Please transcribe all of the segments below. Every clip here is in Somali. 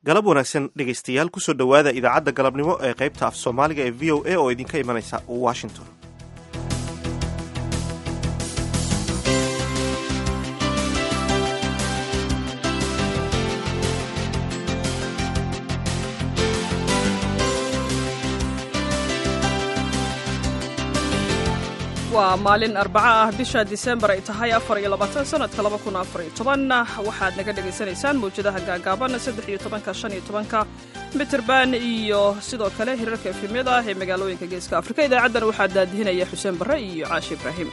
galab wanaagsan dhegaystayaal kusoo dhowaada idaacadda galabnimo ee qaybta af soomaaliga ee v o a oo idinka imanaysa washington waa maalin arbaco ah bisha disembar ay tahay afar iyo labaatan sanadka laba kun afar iyo toban waxaad naga dhagaysanaysaan mawjadaha gaagaaban saddex iyo tobanka shan iyo tobanka mitrband iyo sidoo kale hirarka efemyada ah ee magaalooyinka geeska afrika idaacaddan waxaa daadihinaya xuseen barre iyo caashi ibraahim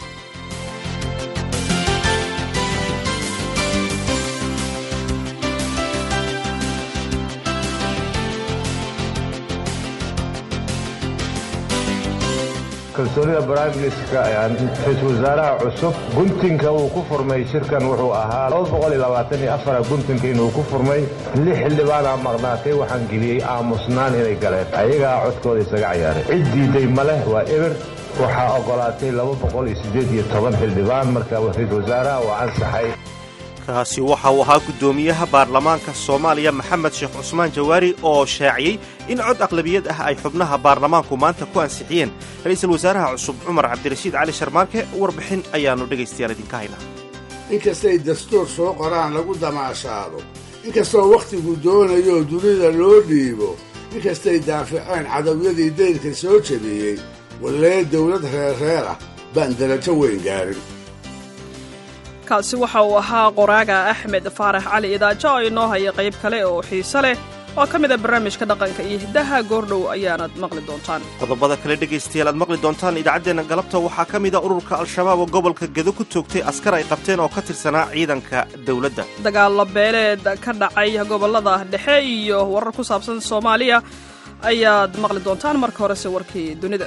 kalsoonida brimeministerka ra-iisul wasaaraha cusub guntinka uu ku furmay shirkan wuxuu ahaa guntinka inuu ku furmay lix xildhibaanaa maqnaatay waxaan geliyey aamusnaan inay galeen ayagaa codkooda isaga cayaaray cid diiday ma leh waa eber waxaa ogolaatay xildhibaan marka ra-iisul wasaaraha waa ansaxay kaasi waxa uu ahaa guddoomiyaha baarlamaanka soomaaliya maxamed sheekh cusmaan jawaari oo shaaciyey in cod aqlabiyad ah ay xubnaha baarlamaanku maanta ku ansixiyeen ra'iisul wasaaraha cusub cumar cabdirashiid cali sharmaarke warbixin ayaannu dhegaystayaal idinka haynaa inkastay dastuur soo qoraan lagu damaashaado inkastoo wakhtigu doonayo dunida loo dhiibo inkastay daaficeen cadawyadii dayrka soo jebiyey wallee dawlad reerreer ah baan darajo weyn gaarin kaasi waxa uu ahaa qoraaga axmed faarax cali idaajo oo inoo haya qayb kale oo xiise leh oo ka mid a barnaamijka dhaqanka iyo hiddaha goordhow ayaanad maqli doontaan qodobada kale dhegaystayaal aad maqli doontaan idaacaddeenna galabta waxaa ka mid a ururka al-shabaab oo gobolka gedo ku toogtay askar ay qabteen oo ka tirsanaa ciidanka dawladda dagaallo beeleed ka dhacay gobollada dhexe iyo warar ku saabsan soomaaliya ayaad maqli doontaan marka horese warkii dunida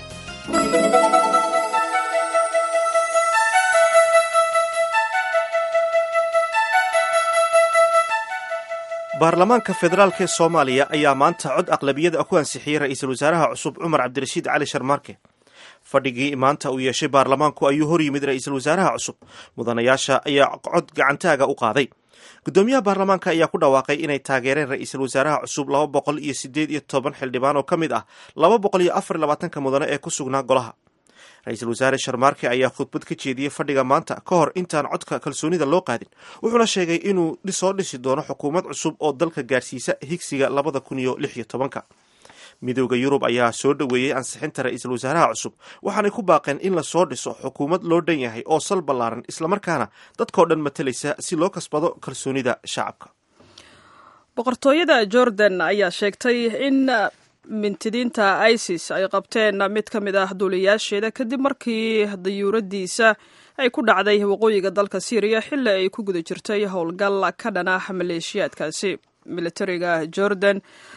baarlamaanka federaalk ee soomaaliya ayaa maanta cod aqlabiyada ku ansixiyey ra'iisul wasaaraha cusub cumar cabdirashiid cali sharmaarke fadhigii maanta uu yeeshay baarlamaanku ayuu hor yimid ra'iisul wasaaraha cusub mudanayaasha ayaa cod gacantaaga u qaaday guddoomiyaha baarlamaanka ayaa ku dhawaaqay inay taageereen ra'iisul wasaaraha cusub laba boqol iyo sideed iyo toban xildhibaan oo ka mid ah laba boqol iyo afar labaatanka mudane ee ku sugnaa golaha ra-iisul wasaare sharmaarke ayaa khudbad ka jeediyey fadhiga maanta ka hor intaan codka kalsoonida loo qaadin wuxuuna sheegay inuu soo dhisi doono xukuumad cusub oo dalka gaarsiisa higsiga labada kun iyo lix iyo tobanka midooda yurub ayaa soo dhoweeyey ansixinta ra-iisul wasaaraha cusub waxaanay ku baaqeen in la soo dhiso xukuumad loo dhan yahay oo sal ballaaran islamarkaana dadkao dhan matalaysa si loo kasbado kalsoonida shacabka boqortooyada jordan ayaa sheegtay in mintidiinta isis ay qabteen mid ka mid ah duuliyaasheeda kadib markii dayuuradiisa ay ku dhacday waqooyiga dalka syriya xilli ay ku guda jirtay howlgal ka dhana maleeshiyaadkaasi militariga jordan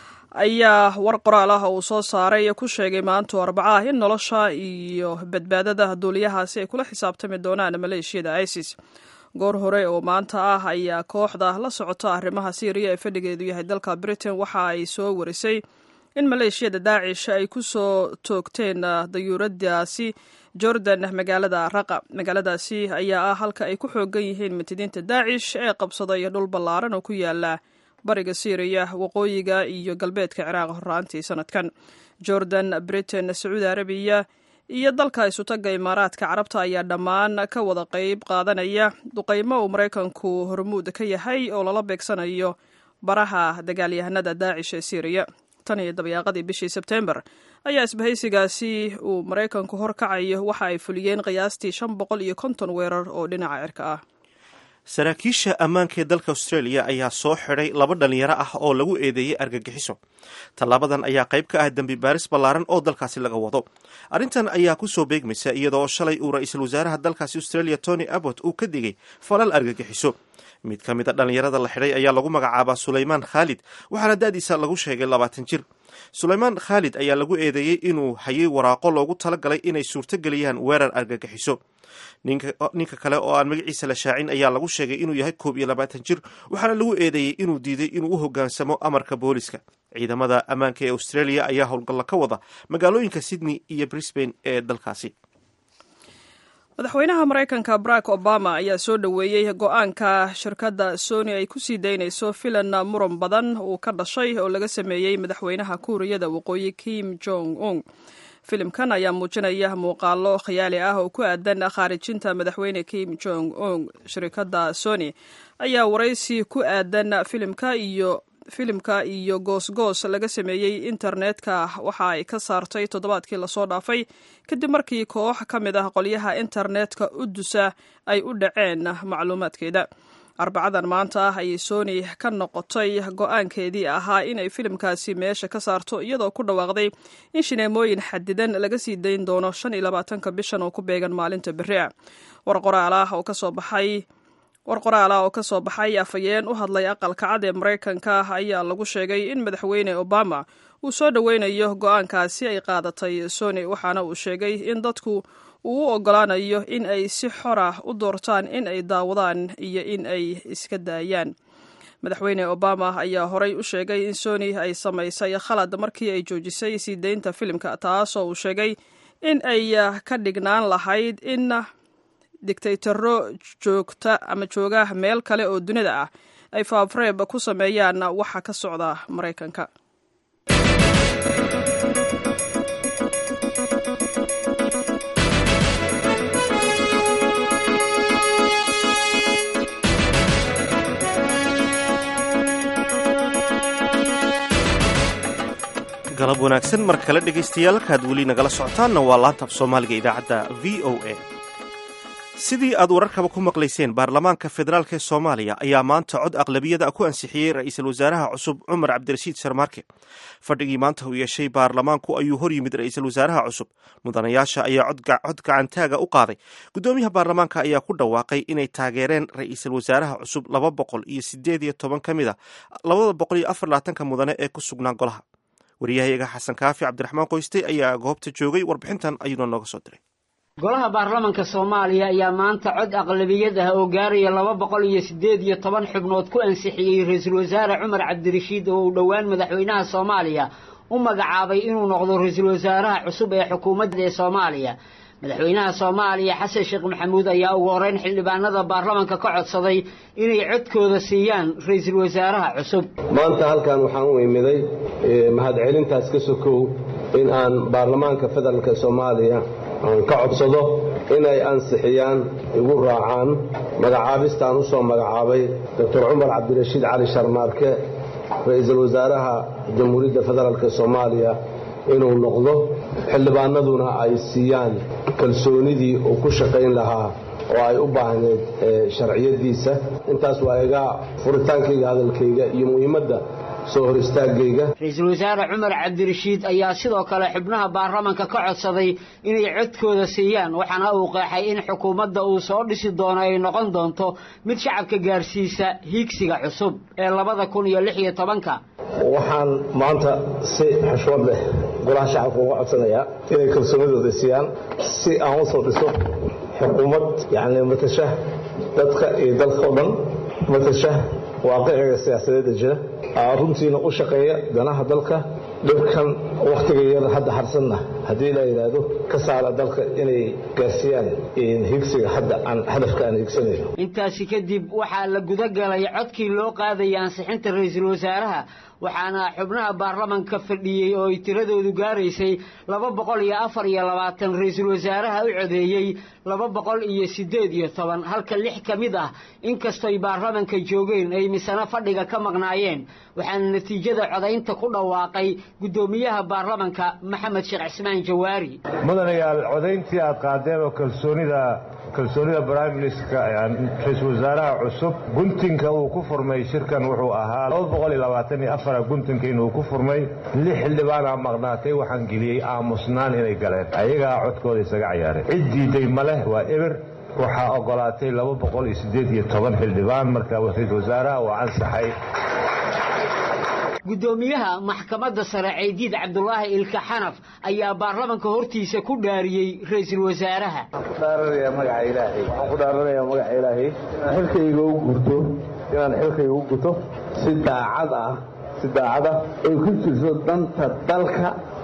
ayaa war qoraal ah uu soo saaray ku sheegay maanto arbaca ah in nolosha iyo badbaadada duuliyahaasi ay kula xisaabtami doonaan maleeshiyada isis goor hore oo maanta ah ayaa kooxda la socota arrimaha syriya ee fadhigeedu yahay dalka britain waxa ay soo warisay in maleeshiyada daacish ay ku soo toogteen dayuuradaasi jordan magaalada raqa magaaladaasi ayaa ah halka ay ku xoogan yihiin mitidiinta daacish ee qabsaday dhul ballaaran oo ku yaala bariga syriya waqooyiga iyo galbeedka ciraaq horraantii sanadkan jordan britain sacuudi arabiya iyo dalka isutaga imaaraadka carabta ayaa dhammaan ka wada qeyb qaadanaya duqeymo uu maraykanku hormuud ka yahay oo lala beegsanayo baraha dagaalyahanada daacish ee syriya tan iyo dabayaaqadii bishii sebtembar ayaa isbahaysigaasi uu maraykanku hor kacayo waxa ay fuliyeen qiyaastii shan boqol iyo konton weerar oo dhinaca cirka ah saraakiisha ammaanka ee dalka australia ayaa soo xidhay laba dhalinyaro ah oo lagu eedeeyey argagixiso tallaabadan ayaa qayb ka ah dembi baaris ballaaran oo dalkaasi laga wado arrintan ayaa ku soo beegmaysa iyadoo shalay uu ra-iisul wasaaraha dalkaasi australia tony abbot uu ka digay falal argagixiso mid ka mid a dhallinyarada la xidhay ayaa lagu magacaabaa sulaymaan khaalid waxaana da-diisa lagu sheegay labaatan jir sulaymaan khaalid ayaa lagu eedeeyey inuu hayay waraaqo loogu talagalay inay suurtogeliyaan weerar argagixiso ninka kale oo aan magaciisa la shaacin ayaa lagu sheegay inuu yahay koob iyo labaatan jir waxaana lagu eedeeyey inuu diiday inuu u hoggaansamo amarka booliska ciidamada ammaanka ee australia ayaa howlgalla ka wada magaalooyinka sydney iyo brisbane ee dalkaasi madaxweynaha maraykanka barack obama ayaa soo dhoweeyey go-aanka shirkadda sony ay ku sii daynayso filan muran badan uu ka dhashay oo laga sameeyey madaxweynaha kuuriyada waqooyi kim jong un filimkan ayaa muujinaya muuqaalo khiyaali ah oo ku aadan khaarijinta madaxweyne kim jong un shirkadda sony ayaa waraysi ku aadan filimka iyo filimka iyo goosgoos laga sameeyey internetka waxa ay ka saartay toddobaadkii lasoo dhaafay kadib markii koox ka mid ah qolyaha internetka u dusa ay u dhaceen macluumaadkeeda arbacadan maanta ah ayay sony ka noqotay go-aankeedii ahaa inay filimkaasi meesha ka saarto iyadoo ku dhawaaqday in shineemooyin xadidan laga sii dayn doono shan iyo labaatanka bishan oo ku beegan maalinta beri a war qoraal ah oo kasoo baxay war qoraal ah oo ka soo baxay afhayeen u hadlay aqalka cad ee maraykanka ayaa lagu sheegay in madaxweyne obama uu soo dhoweynayo go-aankaasi ay qaadatay sony waxaana uu sheegay in dadku uu u ogolaanayo in ay si xor ah u doortaan in ay daawadaan iyo in ay iska daayaan madaxweyne obama ayaa horey u sheegay in sony ay samaysay khalad markii ay joojisay sii deynta filimka taasoo uu sheegay in ay ka dhignaan lahayd in digtaytaro joogta ama jooga meel kale oo dunida ah ay faafreeb ku sameeyaan waxa ka socda maraykanka galab wanaagsan mar kale dhegaystayaal kaad weli nagala socotaanna waa laantab soomaaliga idaacadda v o a sidii aad wararkaba ku maqlayseen baarlamaanka federaalk ee soomaaliya ayaa maanta cod aqlabiyada ku ansixiyey ra-iisul wasaaraha cusub cumar cabdirashiid sharmaarke fadhigii maanta uu yeeshay baarlamaanku ayuu hor yimid ra-iisul wasaaraha cusub mudanayaasha ayaa cod gacantaaga u qaaday guddoomiyaha baarlamaanka ayaa ku dhawaaqay inay taageereen ra-iisul wasaaraha cusub laba boqol iyo sideed iyo toban ka mid a labada boqol iyo afar labaatanka mudane ee ku sugnaa golaha waryahayaga xasan kaafi cabdiraxmaan qoyste ayaa goobta joogay warbixintan ayuuna nooga soo diray golaha baarlamanka soomaaliya ayaa maanta cod aqlabiyad ah oo gaaraya laba boqol iyo siddeed iyo toban xubnood ku ansixiyey ra-iisul wasaare cumar cabdirashiid oo uu dhowaan madaxweynaha soomaaliya u magacaabay inuu noqdo ra-iisul wasaaraha cusub ee xukuumadda ee soomaaliya madaxweynaha soomaaliya xasan sheekh maxamuud ayaa ugu horeyn xildhibaanada baarlamanka ka codsaday inay codkooda siiyaan ra-iisul wasaaraha cusub maanta halkan waxaan u imiday mahadcelintaas ka sokow in aan baarlamaanka federaalk soomaaliya aan ka codsado inay ansixiyaan igu raacaan magacaabistaan u soo magacaabay doctor cumar cabdirashiid cali sharmaarke ra-iisul wasaaraha jamhuuriyadda federaalk soomaaliya inuu noqdo xildhibaanaduna ay siiyaan kalsoonidii uu ku shaqayn lahaa oo ay u baahneed sharciyadiisa intaas waa iga furitaankayga hadalkayga iyo muhiimadda soo hor istaagayga ra-iisul wasaare cumar cabdirashiid ayaa sidoo kale xubnaha baarlamanka ka codsaday inay codkooda siiyaan waxaana uu qeexay in xukuumadda uu soo dhisi doono ay noqon doonto mid shacabka gaarsiisa hiigsiga cusub ee labada kun iyo lix iyo tobanka waxaan maanta si xushmad leh golaha shacabka uga codsanayaa inay kalsoonidooda siiyaan si aan u soo dhiso xukuumad yacni matasha dadka iyo dalka o dhan matasha waaqiciga siyaasadeedda jira runtiina u shaqeeya danaha dalka dhibkan wakhtiga yar hadda harsanna haddii la yidhaahdo ka saara dalka inay gaarsiiyaan higsiga hadda aan hadafka aan higsanayno intaasi kadib waxaa la gudagalay codkii loo qaadayay ansixinta ra-iisul wasaaraha waxaana xubnaha baarlamanka fadhiyey oo ay tiradoodu gaaraysay laba boqol iyo afar iyo labaatan ra-iisul wasaaraha u codeeyey laba boqol iyo siddeed iyo toban halka lix ka mid ah inkastoy baarlamanka joogeen ay misano fadhiga ka maqnaayeen waxaana natiijada codaynta ku dhawaaqay guddoomiyaha baarlamanka maxamed sheekh cismaan jawaari mudanayaal codayntii aad qaadeen oo kalsoonida kalsoonida briministka ra-iisul wasaaraha cusub guntinka uu ku furmay shirkan wuxuu ahaa guntinka inuu ku furmay lix xildhibaanaa maqnaatay waxaan geliyey aamusnaan inay galeen ayagaa codkooda isaga cayaareen cid diiday ma leh waa eber waxaa ogolaatay xildhibaan marka ra-iisul wasaaraha waa ansaxay guddoomiyaha maxkamadda sare ceydiid cabdulaahi ilka xanaf ayaa baarlamanka hortiisa ku dhaariyey ra-iisul wasaaraha waxaan ku dhaaranayaa magaca ilaahay inaan xilkayga u gurto inaan xilkayga u guto si daacad ah si daacada ay ku jirto danta dalka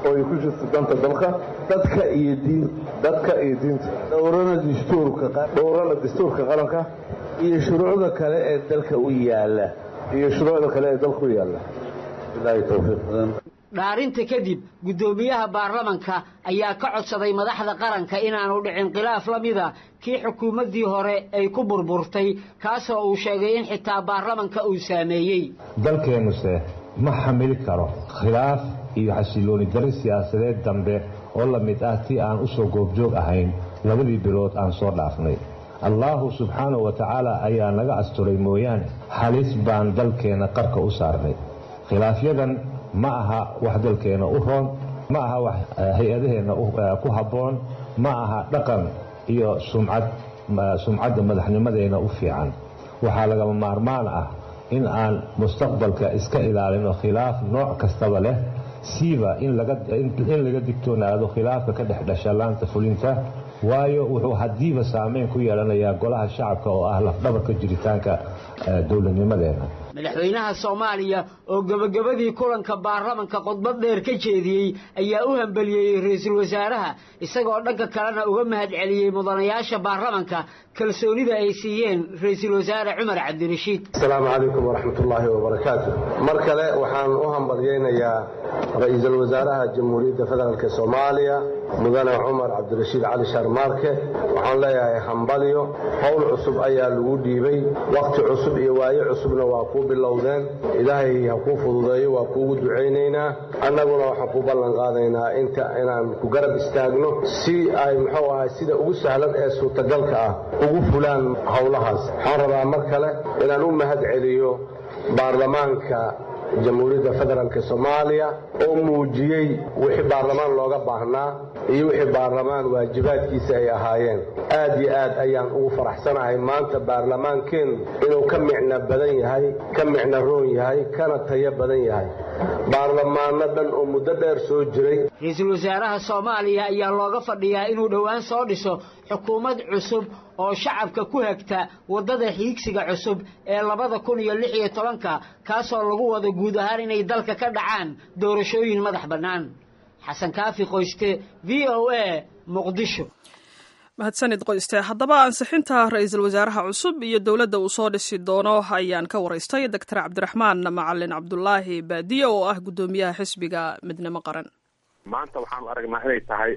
oo ay ku jirto danta dalka dadka iyo diin dadka iyo diinta dhowrana dastuurka dhowrana dastuurka qaranka iyo shuruucda kale ee dalka u yaala iyo shuruucda kale ee dalka u yaala bilaahi tawfiiq dhaarinta kadib guddoomiyaha baarlamanka ayaa ka codsaday madaxda qaranka inaanu dhicin khilaaf la mida kii xukuumaddii hore ay ku burburtay kaasoo uu sheegay in xitaa baarlamanka uu saameeyey dalkeennuse ma xamili karo khilaaf iyo xasilooni dari siyaasadeed dambe oo la mid ah tii aan u soo goobjoog ahayn labadii bilood aan soo dhaafnay allaahu subxaanahu wa tacaala ayaa naga asturay mooyaane halis baan dalkeenna qarka u saarnay khilaafyadan ma aha wax dalkeenna u roon ma aha wax hay-adaheenna ku habboon ma aha dhaqan iyo sumcad sumcadda madaxnimadeenna u fiican waxaa lagama maarmaan ah in aan mustaqbalka iska ilaalino khilaaf nooc kastaba leh siiba in laga digtoonaado khilaafka ka dhex dhasha laanta fulinta waayo wuxuu haddiiba saameyn ku yeelanayaa golaha shacabka oo ah lafdhabarka jiritaanka dowladnimadeena madaxweynaha soomaaliya oo gebagabadii kulanka baarlamanka khudbad dheer ka jeediyey ayaa u hambeliyeeyey ra-iisul wasaaraha isagoo dhanka kalena uga mahadceliyey mudanayaasha baarlamanka kalsoonida ay siiyeen ra-iisul wasaare cumar cabdirashiid asalaamu calaykum waraxmatullaahi wabarakaatu mar kale waxaan u hambalyaynayaa ra-iisul wasaaraha jamhuuriyadda federaalk soomaaliya mudane cumar cabdirashiid cali sharmaarke waxaan leeyahay hambalyo howl cusub ayaa lagu dhiibay wakhti cusub iyo waaye cusubna waa kuu bilowdeen ilaahay ha kuu fududeeyo waa kuugu ducaynaynaa annaguna waxaan ku ballan qaadaynaa inta inaan ku garab istaagno si ay muxuu ahay sida ugu sahlan ee suurtagalka ah ugu fulaan howlahaas waxaan rabaa mar kale inaan u mahad celiyo baarlamaanka jamhuuriyadda federaalk soomaaliya oo muujiyey wixii baarlamaan looga baahnaa iyo wixii baarlamaan waajibaadkiisa ay ahaayeen aad iyo aad ayaan ugu faraxsanahay maanta baarlamaankeennu inuu ka micno badan yahay ka micno roon yahay kana tayo badan yahay baarlamaano dhan oo muddo dheer soo jiray ra-iisul wasaaraha soomaaliya ayaa looga fadhiyaa inuu dhowaan soo dhiso xukuumad cusub oo shacabka ku hagta waddada hiigsiga cusub ee labada kun iyo lix iyo tobanka kaasoo lagu wado guud ahaan inay dalka ka dhacaan doorashooyin madax bannaan xasan kaafi qoyste v o a muqdisho mahadsanid qoyste haddaba ansixinta ra-iisul wasaaraha cusub iyo dowladda uu soo dhisi doono ayaan ka waraystay doctor cabdiraxmaan macalin cabdulaahi baadiye oo ah guddoomiyaha xisbiga midnimo qaran maanta waxaanu aragnaa inay tahay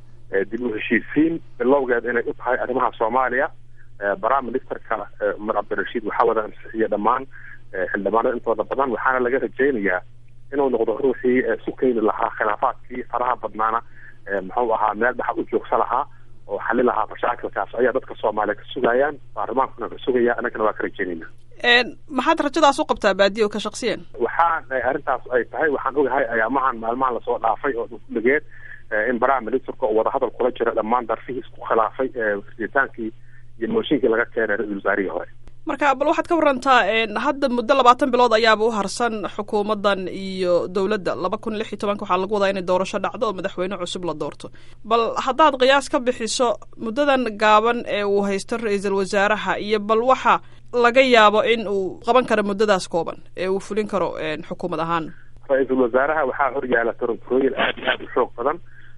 dib u heshiisiin bilowgeed inay u tahay arrimaha soomaaliya prime ministerka cumar cabdirashiid waxaa wada ansixiya dhammaan xildhibaanada intooda badan waxaana laga rajaynayaa inuu noqdo ruuxii isu keeni lahaa khilaafaadkii faraha badnaana muxuu ahaa meel dhaxa u joogsa lahaa oo xali lahaa mashaakilkaas ayaa dadka soomaaliya ka sugayaan baarlamaankuna ka sugaya annagana waa ka rajaynayna maxaad rajadaas u qabtaa baadiyo ka shaksiyan waxaan arrintaas ay tahay waxaan ogahay ayaamahan maalmahan lasoo dhaafay oo dhuligeed in prime ministerka oo wadahadal kula jira dhammaan darfihii isku khilaafay ritaankii iyo mooshinkii laga keenay ra-isul wasaarihii hore marka bal waxaad ka warantaa hadda muddo labaatan bilood ayaaba u harsan xukuumaddan iyo dowladda laba kun lix iyo tobanka waxaa lagu wadaa inay doorasho dhacdo oo madaxweyne cusub la doorto bal haddaad qiyaas ka bixiso muddadan gaaban ee uu haysto ra-iisul wasaaraha iyo bal waxa laga yaabo in uu qaban karo muddadaas kooban ee uu fulin karo xukuumad ahaan ra-iisul wasaaraha waxaa horyaala torontorooyin aad iyo aad u xoog badan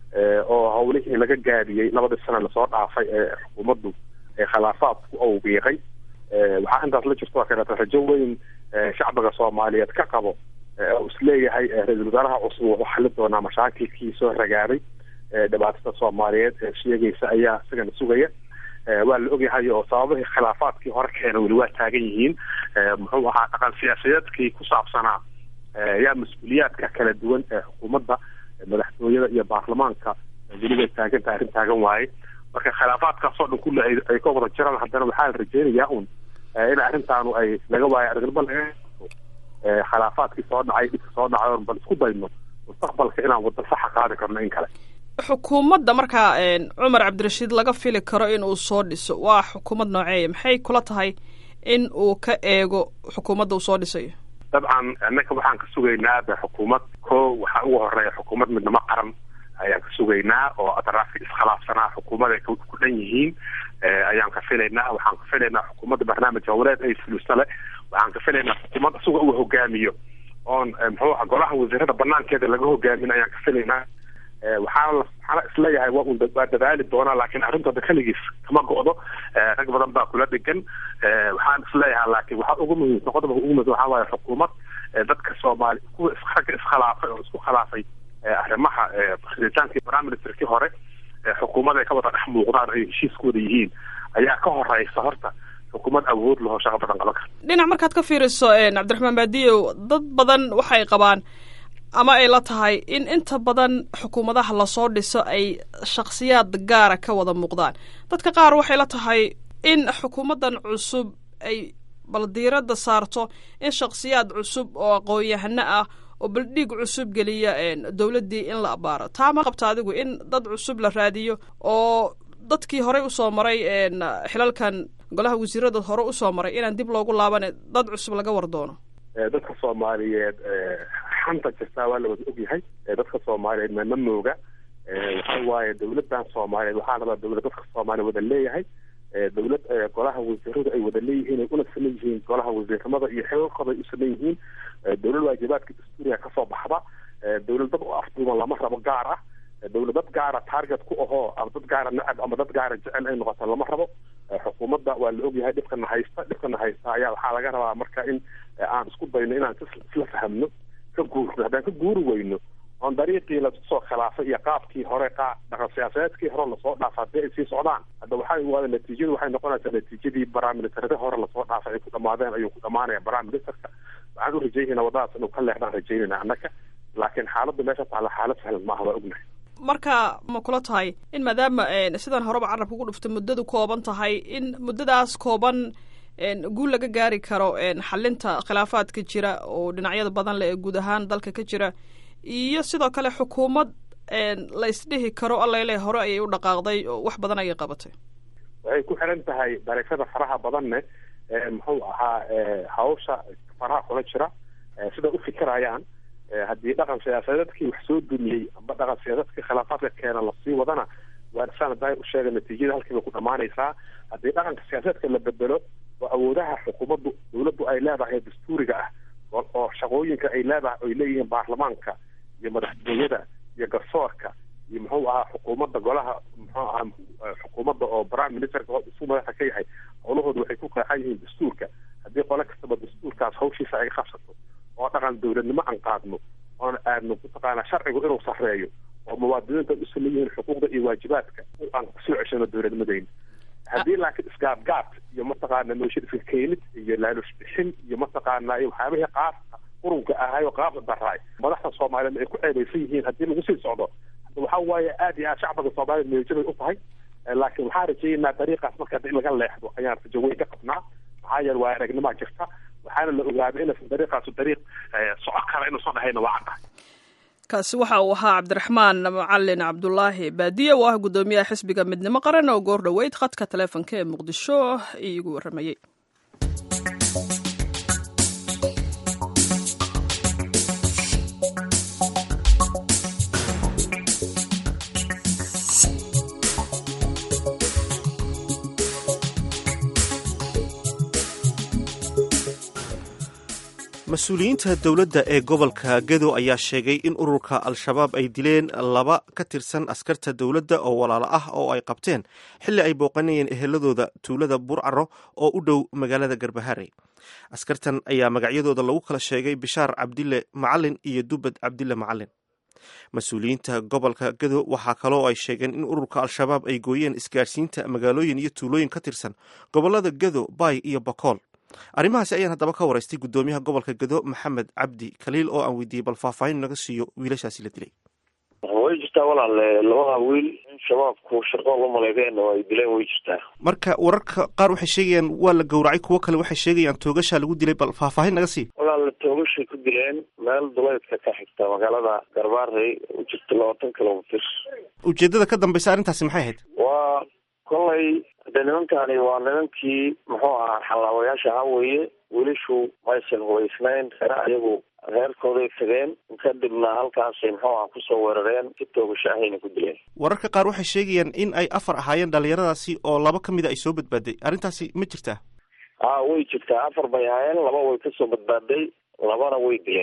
oo howlihii laga gaadiyey labadii sana lasoo dhaafay ee xukuumaddu ee khilaafaadku awgeeqay waxaa intaas la jirto kaleeto rajo weyn shacbiga soomaaliyeed ka qabo oo isleeyahay ra-iisul wasaaraha cusub wuxuu xali doonaa mashaakilkii soo ragaaday dhibaatada soomaaliyeed ee sheegaysa ayaa isagana sugaya waa la ogyahay oo sababihii khilaafaadkii hore keena weli waa taagan yihiin muxuu ahaa dhaqan siyaasadeedkii ku saabsanaa yaa mas-uuliyaadka kala duwan ee xukuumadda madaxtooyada iyo baarlamaanka welibay taagantaha arrin taagan waaye marka khilaafaadkaasoo dhan kulle ay ka wada jiraan haddana waxaa la rajeynayaa un in arrintaanu ay laga waayo argaba laga khilaafaadkii soo dhacay dhibka soo dhacay bal isku dayno mustaqbalka inaan wadda saxa qaadi karno in kale xukuumadda markaa cumar cabdirashiid laga fili karo in uu soo dhiso waa xukuumad nooceeya maxay kula tahay in uu ka eego xukuumadda uu soo dhisayo dabcan annaka waxaan ka sugaynaa de xukuumad ko waxaa ugu horeeya xukuumad midnimo qaran ayaan ka sugaynaa oo adraafki iskhilaafsanaa xukuumad ay ku dhan yihiin ayaan ka filaynaa waxaan ka filaynaa xukuumadda barnaamij howleed ay fulusale waxaan ka filaynaa xukuumad isaga uu hogaamiyo oon muxuu aha golaha wasiirada banaankeeda laga hogaamin ayaan ka filaynaa waxaana waxaana isleeyahay waa un waa dadaali doonaa laakiin arrintooda keligiis kama go'do rag badan baa kula dhegan waxaan isleeyahay laakiin waxaa ugu muhiimsan qodobka ugu muhiimsan waxaa waaye xukuumad dadka soomaali kuwa ragga iskhilaafay oo isku khilaafay arrimaha riditaankii prime ministerkii hore xukuumad ay ka wada dhex muuqdaan ay heshiiskooda yihiin ayaa ka horeysa horta xukuumad awood laho shaqo badan qaban karta dhinac markaad ka fiiriso cabdiraxmaan baadiyow dad badan waxay qabaan ama ay la tahay in inta badan xukuumadaha lasoo dhiso ay shakhsiyaad gaara ka wada muuqdaan dadka qaar waxay la tahay in xukuumaddan cusub ay bal diiradda saarto in shakhsiyaad cusub oo aqoon-yahano ah oo baldhiig cusub geliya dowladdii in la abaaro taa ma qabta adigu in dad cusub la raadiyo oo dadkii horey usoo maray xilalkan golaha wasiirada hore usoo maray inaan dib loogu laaban dad cusub laga war doono dadka soomaaliyeed xanta jirtaa waa la wada ogyahay dadka soomaaliyeed mama mooga waxa waaye dawladan soomaaliyeed waxaa rabaa dawlad dadka soomaaliya wada leeyahay dawlad golaha wasiiradu ay wada leeyihiin ay una saman yihiin golaha wasiiramada iyo xilalkooda ay u saman yihiin dawlad waajibaadka dastuuriga kasoo baxda dawlad dad u afduuban lama rabo gaar ah dawlad dad gaara target ku ahoo ama dad gaara necab ama dad gaara jecel ay noqoto lama rabo xukuumadda waa la ogyahay dhibkana haysta dhibkana haysta ayaa waxaa laga rabaa marka in aan isku dayno inaan isla fahamno ka guurno haddaan ka guuri weyno oon dariiqii lasoo khilaafay iyo qaabkii hore qaa dhaqan siyaasadeedkii hore lasoo dhaafa haddii ay sii socdaan hadda waxay waada natiijadu waxay noqonaysaa natiijadii baraministerada hore lasoo dhaafay ay ku dhamaadeen ayuu ku dhamaanaya baraministerka waxaan u rajaynayna wadadaas inuu ka leexdaan rajaynayna annaka laakiin xaaladda meesha taalla xaalad sahlan maaha waa ognahay marka ma kula tahay in maadaama sidaan horeba carabka ku dhuftay muddadu kooban tahay in muddadaas kooban guul laga gaari karo xalinta khilaafaadka jira oo dhinacyada badan leh ee guud ahaan dalka ka jira iyo sidoo kale xukuumad la isdhihi karo allele hore ayay u dhaqaaqday oo wax badan ayay qabatay waxay ku xiran tahay dariiqyada faraha badanne muxuu ahaa hawsha faraha kula jira siday u fikirayaan haddii dhaqan siyaasadeedkii wax soo dumiyey amba dhaqan siyaasaedkii khilaafaadka keena lasii wadana waa saan daay u sheega natiijada halkiiba ku dhamaanaysaa haddii dhaqanka siyaasaedka la bedelo oo awoodaha xukuumaddu dawladdu ay leedahay dastuuriga ah oo shaqooyinka ay leedahay ay leeyihiin baarlamaanka iyo madaxtooyada iyo garsoorka iyo muxuu ahaa xukuumadda golaha muxuu ahaa xukuumadda oo prime ministerka isu madaxa ka yahay howlahooda waxay ku qeexan yihiin dastuurka haddii qole kastaba dastuurkaas hawshiisa ay qabsato oo dhaqan dawladnimo aan qaadno oon aadno mataqaanaa sharcigu inuu sarreeyo oo muwaadiniinta u saman yihiin xuquuqda iyo waajibaadka aan kusoo ceshano dawladnimadeyna haddii laakiin isgaadgaad iyo mataqaana nooshin iska keenid iyo laalush bixin iyo mataqaana iyo waxyaabihii qaabka qurunka ahay oo qaabka daraay madaxda soomaaliyeed ay ku ceebaysan yihiin haddii lagu sii socdo waxa waaye aad iyo aad shacbiga soomaaliyed meejabay u tahay laakiin waxaan rajaynaa dariiqaas marka in laga leexdo ayaan rajo weyn ka qabnaa maxaa yeele waa aragnimaa jirta waxaana la ogaaday inaysan dariiqaasu dariiq soco kara inuusan dhahayna waa caddahay kaasi waxa uu ahaa cabdiraxmaan macalin cabdulaahi baadiye oo ah guddoomiyaha xisbiga midnimo qaran oo goor dhoweyd khadka taleefonka ee muqdisho iigu warramayey mas-uuliyiinta dowladda ee gobolka gedo ayaa sheegay in ururka al-shabaab ay dileen laba ka tirsan askarta dowladda oo walaalo ah oo ay qabteen xilli ay booqanayeen eheladooda tuulada burcaro oo u dhow magaalada garbahare askartan ayaa magacyadooda lagu kala sheegay bishaar cabdille macalin iyo dubad cabdille macalin mas-uuliyiinta gobolka gedo waxaa kaloo ay sheegeen in ururka al-shabaab ay gooyeen isgaadhsiinta magaalooyin iyo tuulooyin ka tirsan gobolada gedo baay iyo bakool arrimahaasi ayaan haddaba ka waraystay guddoomiyaha gobolka gedo maxamed cabdi khaliil oo aan weydiiyey bal faahfaahin naga siiyo wiilashaasi la dilay way jirtaa walaale labada wiil in shabaabku shaqo la maleydeen oo ay dileen way jirtaa marka wararka qaar waxay sheegayaan waa la gowracay kuwo kale waxay sheegayaan toogashaa lagu dilay bal faahfaahin naga sii walaale toogashay ku dileen meel duleydka ka xigta magaalada garbaarey u jirta labaatan kilomitr ujeedada ka dambaysa arrintaasi maxay ahayd waa kolay de nimankani waa nimankii muxuu ahaa xallaawayaasha ahaa weeye wiilashu maysan hubaysnayn reer ayagu reerkooday tageen kadibna halkaasay muxuu aha kusoo weerareen si toogasho ahayna ku dileen wararka qaar waxay sheegayaan in ay afar ahaayeen dhalinyaradaasi oo laba ka mid a ay soo badbaaday arrintaasi ma jirtaa a way jirtaa afar bay ahaayeen laba way kasoo badbaaday labana way dileen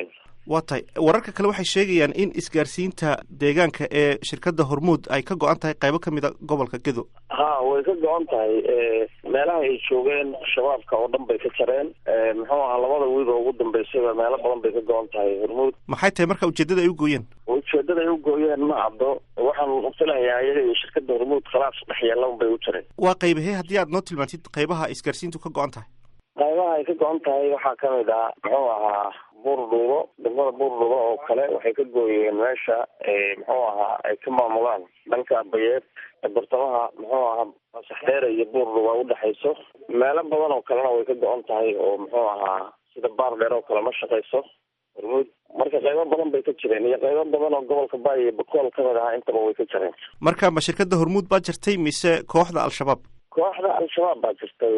waa tahay wararka kale waxay sheegayaan in isgaarsiinta deegaanka ee shirkadda hormuud ay ka go-an tahay qaybo ka mid a gobolka gedo ha way ka go-an tahay meelaha ay joogeen shabaabka oo dhan bay ka jareen muxuu ahaa labada wiil oo ugu dambeysayba meelo badan bay ka go-an tahay hormuud maxay tahay marka ujeedada ay u gooyeen ujeedada ay u gooyeen ma caddo waxaan filayaa iyaga iyo shirkadda hormuud khalaaf dhex yeelan bay u jareen waa qaybahee haddii aad noo tilmaantid qaybaha isgaarsiintu ka go-an tahay qaybaha ay ka go-an tahay waxaa kamid ah muxuu ahaa buurdhuubo degmada buurdhuubo oo kale waxay ka gooyeen meesha muxuu ahaa ay ka maamulaan dhanka bayeed bartamaha muxuu ahaa masaxdheere iyo buurdhuuba udhexayso meelo badan oo kalena way ka go-an tahay oo muxuu ahaa sida baar dheer oo kale ma shaqayso hormuud marka qaybo badan bay ka jireen iyo qaybo badan oo gobolka baay iyo bakool kamid ahaa intaba way ka jireen marka ma shirkadda hormuud baa jirtay mise kooxda al-shabaab kooxda al-shabaab baa jirtay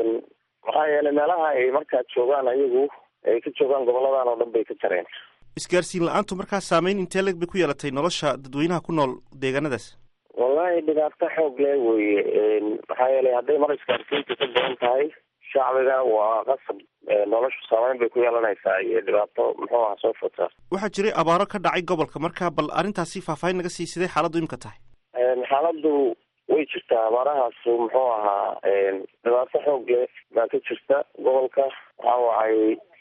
maxaa yeelay meelaha ay markaa joogaan ayagu ay ka joogaan goboladan oo dhan bay ka jareen isgaarsiin la-aantu markaa saameyn intee leg bay ku yeelatay nolosha dadweynaha ku nool deegaanadaas wallahi dhibaato xoog leh weye maxaa yeelay hadday mar isgaarsiinta ka badan tahay shacbiga waa qasab noloshu saameyn bay ku yeelanaysaa iyo dhibaato muxuu aha soo fotaa waxaa jiray abaaro ka dhacay gobolka marka bal arrintaasi faahfaahin naga sii sidee xaaladdu imika tahay xaaladdu way jirtaa abaarahaasu muxuu ahaa dhibaato xoog leh baa ka jirta gobolka waxaa wacay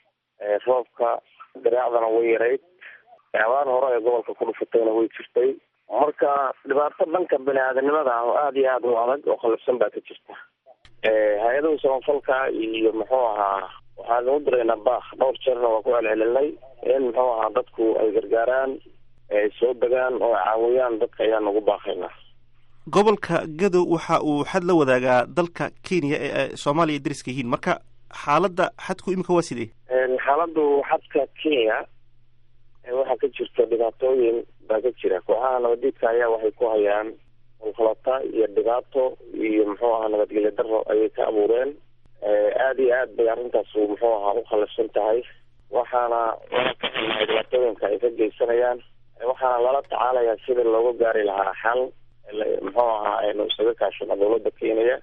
roobka dareecdana way yarayd abaar hore ee gobolka ku dhufatayna way jirtay marka dhibaato dhanka bani aadanimada ah oo aada iyo aada u adag oo khalifsan baa ka jirta hay-adaha samafalka iyo muxuu ahaa waxaan ugu diraynaa baak dhowr jeerna waa ku celcelinay in muxuu ahaa dadku ay gargaaraan ay soo degaan oo ay caawiyaan dadka ayaan ugu baaqaynaa gobolka gadow waxa uu xad la wadaagaa dalka kenya ee soomaaliya dariska yihiin marka xaaladda xadku imika waa sidee xaaladdu xadka kenya waxaa ka jirta dhibaatooyin baa ka jira kooxaha nabadiidka ayaa waxay ku hayaan hulkhalata iyo dhibaato iyo muxuu ahaa nabadgelyo daro ayay ka abuureen aada iyo aad bay arrintaas muxuu ahaa u khalifsan tahay waxaana lala kaxinahay dhibaatooyinka ay ka geysanayaan waxaana lala tacaalayaa sidii looga gaari lahaa xal muxuu ahaa aynu isaga kaashano dawladda kenya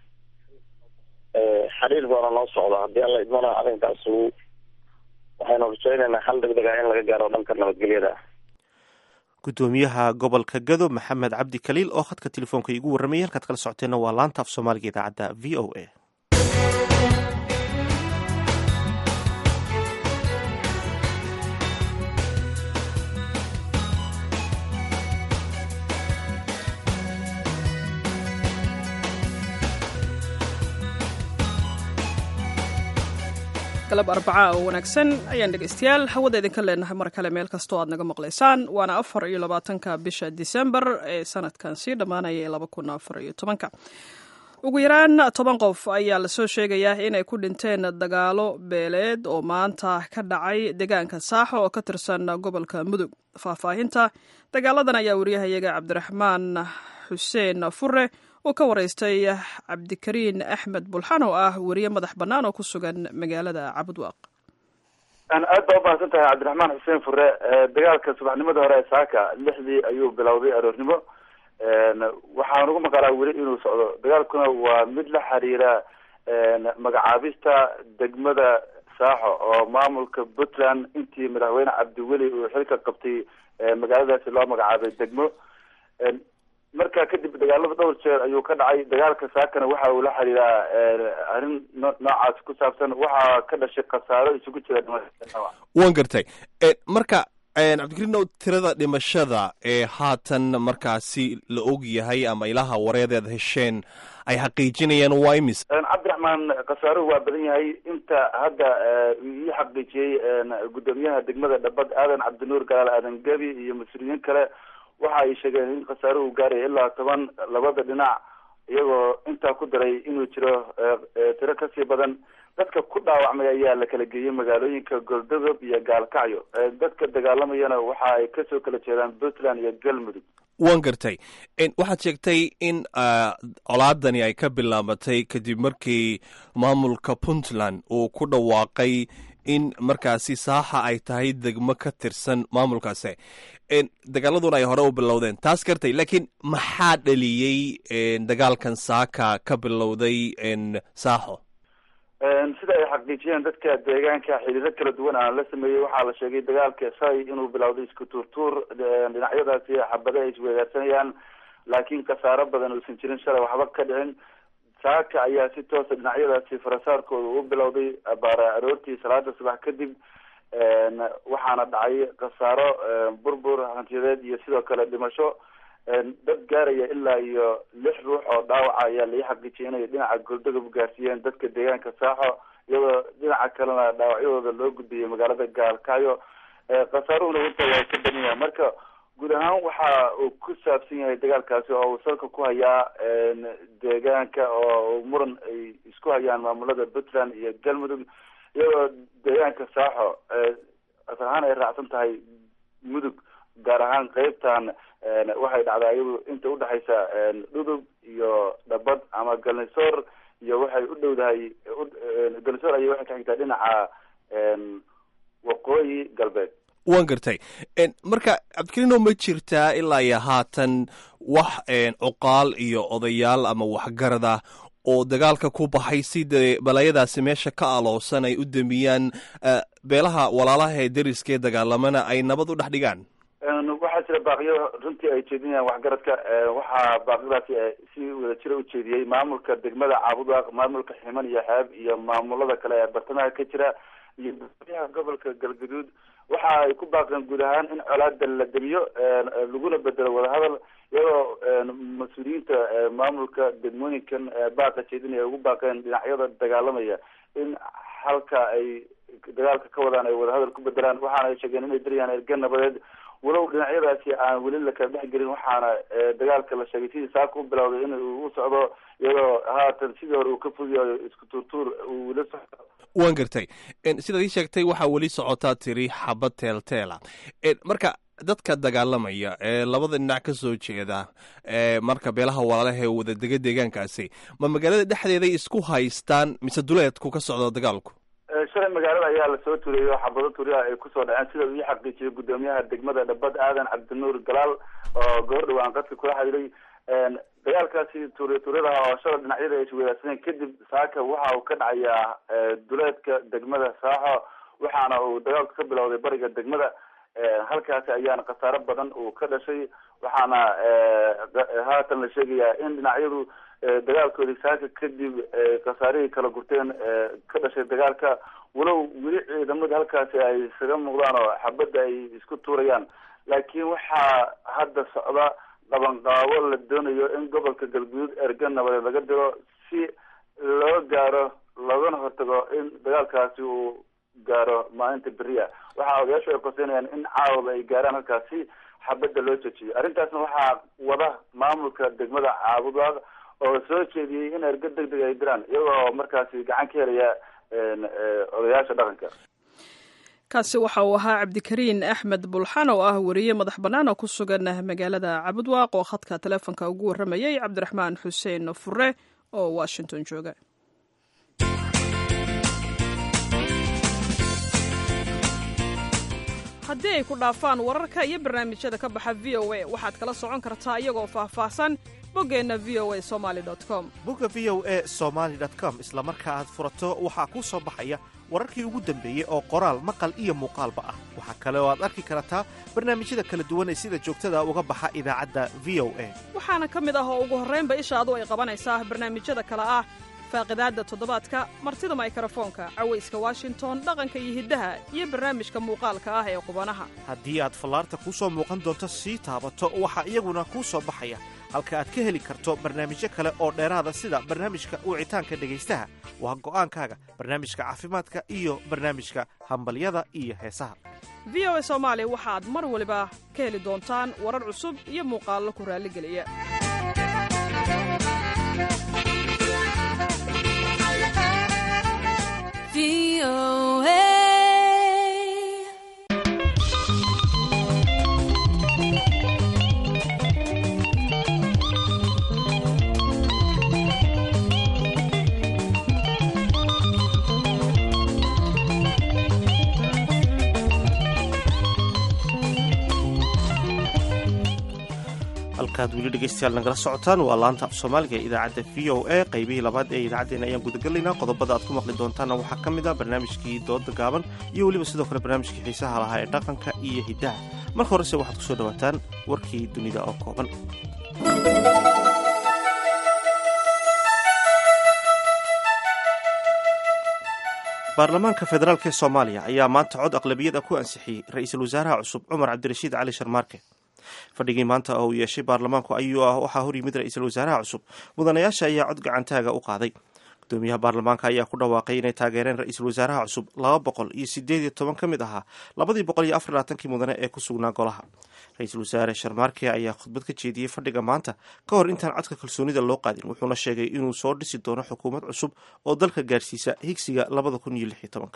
xiriir baana noo socda haddii alla idmana arrinkaas waxaynu rajaynaynaa xal deg deg ah in laga gaaro dhanka nabadgelyada guddoomiyaha gobolka gado maxamed cabdi kaliil oo khadka telefoonka iigu warramayay halkaad kala socoteenna waa laanta af soomaaliga idaacadda v o a galab arbacaa oo wanaagsan ayaan dhegaystayaal hawada idinka leenahay mar kale meel kastoo aad naga maqlaysaan waana afar iyo labaatanka bisha disembar ee sanadkan sii dhammaanaya ee laba kun afar iyo tobanka ugu yaraan toban qof ayaa lasoo sheegayaa inay ku dhinteen dagaalo beeleed oo maanta ka dhacay deegaanka saaxo oo ka tirsan gobolka mudug faahfaahinta dagaaladan ayaa wariyahayaga cabdiraxmaan xuseen fure uu ka waraystay cabdikariin axmed bulxan oo ah weriye madax bannaan oo ku sugan magaalada cabudwaaq aad baa umahadsan tahay cabdiraxmaan xuseen fure dagaalka subaxnimada hore ee saaka lixdii ayuu bilowday aroornimo waxaan ugu maqalaa weli inuu socdo dagaalkuna waa mid la xiriira magacaabista degmada saaxo oo maamulka puntland intii madaxweyne cabdiweli uu xilka qabtay magaaladaasi loo magacaabay degmo marka kadib dagaalada dhowr jeer ayuu ka dhacay dagaalka saakana waxa uu la xiriiraa arrin noocaas ku saabsan waxaa ka dhashay khasaaro isugu jira wan gartay marka cabdikariinow tirada dhimashada ee haatan markaasi la og yahay ama ilaha wareedeed hesheen ay xaqiijinayaan waa imis cabdiraxmaan khasaaruhu waa badan yahay inta hadda ii xaqiijiyey guddoomiyaha degmada dhabad aadan cabdinuur galaal aadan gebi iyo mas-uuliyiin kale waxa ay sheegeen in khasaaruhu gaaraya ilaa toban labada dhinac iyagoo intaa ku daray inuu jiro tiro kasii badan dadka ku dhaawacmay ayaa la kala geeyey magaalooyinka goldogob iyo gaalkacyo dadka dagaalamayana waxa ay kasoo kala jeedaan puntland iyo galmudug wan gartay waxaad sheegtay in colaadani ay ka bilaabatay kadib markii maamulka puntland uu ku dhawaaqay in markaasi saaxa ay tahay degmo ka tirsan maamulkaasi dagaaladuna ay hore u bilowdeen taas gartay laakiin maxaa dhaliyey dagaalkan saaka ka bilowday saaxo sida ay xaqiijiyeen dadka deegaanka xiriiro kala duwan aan la sameeyey waxaa la sheegay dagaalka shalay inuu bilowday isku tuurtuur dhinacyadaasi xabade ay isweegaarsanayaan laakiin khasaaro badan uusan jirin shalay waxba ka dhicin saaka ayaa si toosa dhinacyadaasi farasaarkooda u bilowday baara aroortii salaada subax kadib waxaana dhacay khasaaro burbur hantiyadeed iyo sidoo kale dhimasho dad gaaraya ilaa iyo lix ruux oo dhaawaca ayaa lai xaqiijiyay inay dhinaca goldogab gaarsiiyeen dadka deegaanka saaxo iyadoo dhinaca kalena dhaawacyadooda loo gudbiyay magaalada gaalkaayo khasaaruhuna wata waa ka badan yahay marka guud ahaan waxa uu ku saabsan yahay dagaalkaasi oo uu salka ku hayaa deegaanka oo muran ay isku hayaan maamulada puntland iyo galmudug iyadoo deegaanka saaxo asal ahaan ay raacsan tahay mudug gaar ahaan qeybtan waxay dhacdaa iyadu inta udhexaysa dhudub iyo dhabad ama galnisoor iyo waxay u dhowdahay galnisoor ayay waxay ka xigtaa dhinaca waqooyi galbeed waan gartay marka cabdikariino ma jirtaa ilaa iyo haatan wax cuqaal iyo odayaal ama waxgarad ah oo dagaalka ku baxay si dee balayadaasi meesha ka aloosan ay u damiyaan beelaha walaalaha ee deriskee dagaalamana ay nabad u dhex dhigaan waxaa jira baaqiyo runtii ay jeedinayaan waxgaradka waxaa baaqyadaasi si wadajira u jeediyey maamulka degmada caabudaaq maamulka ximan iyo xeeb iyo maamulada kale ee bartamaha ka jira iyo gudoomiyaha gobolka galgaduud waxa ay ku baaqeen guud ahaan in colaada la demiyo laguna bedelo wadahadal iyadoo mas-uuliyiinta maamulka degmooyinkan baaqa jeedinaya ugu baaqeen dhinacyada dagaalamaya in halka ay dagaalka ka wadaan ay wadahadal ku bedelaan waxaana ay sheegeen inay daryaan erga nabadeed walow dhinacyadaasi aan weli la kala dhex gelin waxaana dagaalka la sheegay sidii saaka u bilowday in uu u socdo iyadoo haatan sidii hore uu ka fogyayo isku tuurtuur uu weli socdo waan gartay sidaad ii sheegtay waxaa weli socotaa tiri xabad teelteela marka dadka dagaalamaya ee labada dhinac ka soo jeeda marka beelaha walaalaha ee wadadega deegaankaasi ma magaalada dhexdeeday isku haystaan mise duleedku ka socda dagaalku shalay magaalada ayaa lasoo turiyey oo xabado turiya ay kusoo dhaceen sida uu ii xaqiijiyay gudoomiyaha degmada dhabad aadan cabdinuur galaal oo goor dhawaan qadka kula xiriiray dagaalkaasi turiya turyadaha oo shalay dhinacyada ay isweydaarsaneen kadib saaka waxa uu ka dhacayaa duleedka degmada saaxo waxaana uu dagaalku ka bilowday bariga degmada halkaasi ayaana khasaaro badan uu ka dhashay waxaana haatan la sheegayaa in dhinacyadu dagaalkoodii saaka kadib khasaarihii kala gurteen ka dhashay dagaalka walow weli ciidamada halkaasi ay isaga muuqdaan oo xabadda ay isku tuurayaan laakiin waxaa hadda socda qabanqaabo la doonayo in gobolka galguduud erga nabadeed laga diro si loo gaaro loogana hortago in dagaalkaasi uu gaaro maalinta beriya waxaa odayaashu ay qoseynayaan in caawada ay gaaraan halkaasi xabadda loo jejiyo arrintaasna waxaa wada maamulka degmada caabudaaq oo soo jeediyey in erga deg deg ay diraan iyagoo markaasi gacan ka helaya odayaasha dhaqanka kaasi waxa uu ahaa cabdikariin axmed bulxan oo ah weriye madax bannaan oo ku sugan magaalada cabudwaaq oo khadka taleefonka ugu warramayay cabdiraxmaan xuseen fure oo washington jooga haddii ay ku dhaafaan wararka iyo barnaamijyada ka baxa v o a waxaad kala socon kartaa iyagoo faahfaahsan boggeenna v o a somali com bogga v o a somaali com isla marka aad furato waxaa kuu soo baxaya wararkii ugu dambeeyey oo qoraal maqal iyo muuqaalba ah waxaa kale oo aad arki kartaa barnaamijyada kala duwan ee sida joogtada uga baxa idaacadda v o a waxaana ka mid ah oo ugu horraynba ishaadu ay qabanaysaa barnaamijyada kale ah faaqidaadda toddobaadka martida maykarafoonka cawayska washington dhaqanka iyo hiddaha iyo barnaamijka muuqaalka ah ee qubanaha haddii aad fallaarta kuu soo muuqan doonto sii taabato waxaa iyaguna kuu soo baxaya halka aad ka heli karto barnaamijyo kale oo dheeraada sida barnaamijka wicitaanka dhegaystaha waa go'aankaaga barnaamijka caafimaadka iyo barnaamijka hambalyada iyo heesaha v o a soomaali waxaad mar waliba ka heli doontaan warar cusub iyo muuqaallo ku raalligeliya halkaad weli dhegeystayaal nagala socotaan waa laanta af soomaaliga ee idaacadda v o a qaybihii labaad ee idaacaddeenna ayaan gudagelaynaa qodobada aad ku maqli doontaanna waxaa ka mid ah barnaamijkii dooda gaaban iyo weliba sidoo kale barnaamijkii xiisaha lahaa ee dhaqanka iyo hiddaha marka horese waxaad ku soo dhowaataan warkii dunida oo kooban baarlamaanka federaalk ee soomaaliya ayaa maanta cod aqlabiyada ku ansixiyey ra-iisul wasaaraha cusub cumar cabdirashiid cali sharmaarke fadhigii maanta oo uu yeeshay baarlamaanku ayuu ah waxaa hor yimid ra-iisul wasaaraha cusub mudanayaasha ayaa cod gacantaaga u qaaday gudoomiyaha baarlamaanka ayaa ku dhawaaqay inay taageereen ra-iisul wasaaraha cusub laba boqol iyo sideed iyo toban ka mid ahaa labadii boqol iyo afar labaatankii mudane ee ku sugnaa golaha ra-iisul wasaare sharmaarke ayaa khudbad ka jeediyey fadhiga maanta ka hor intaan codka kalsoonida loo qaadin wuxuuna sheegay inuu soo dhisi doono xukuumad cusub oo dalka gaarsiisa higsiga labada kun iyo lix iyo tobanka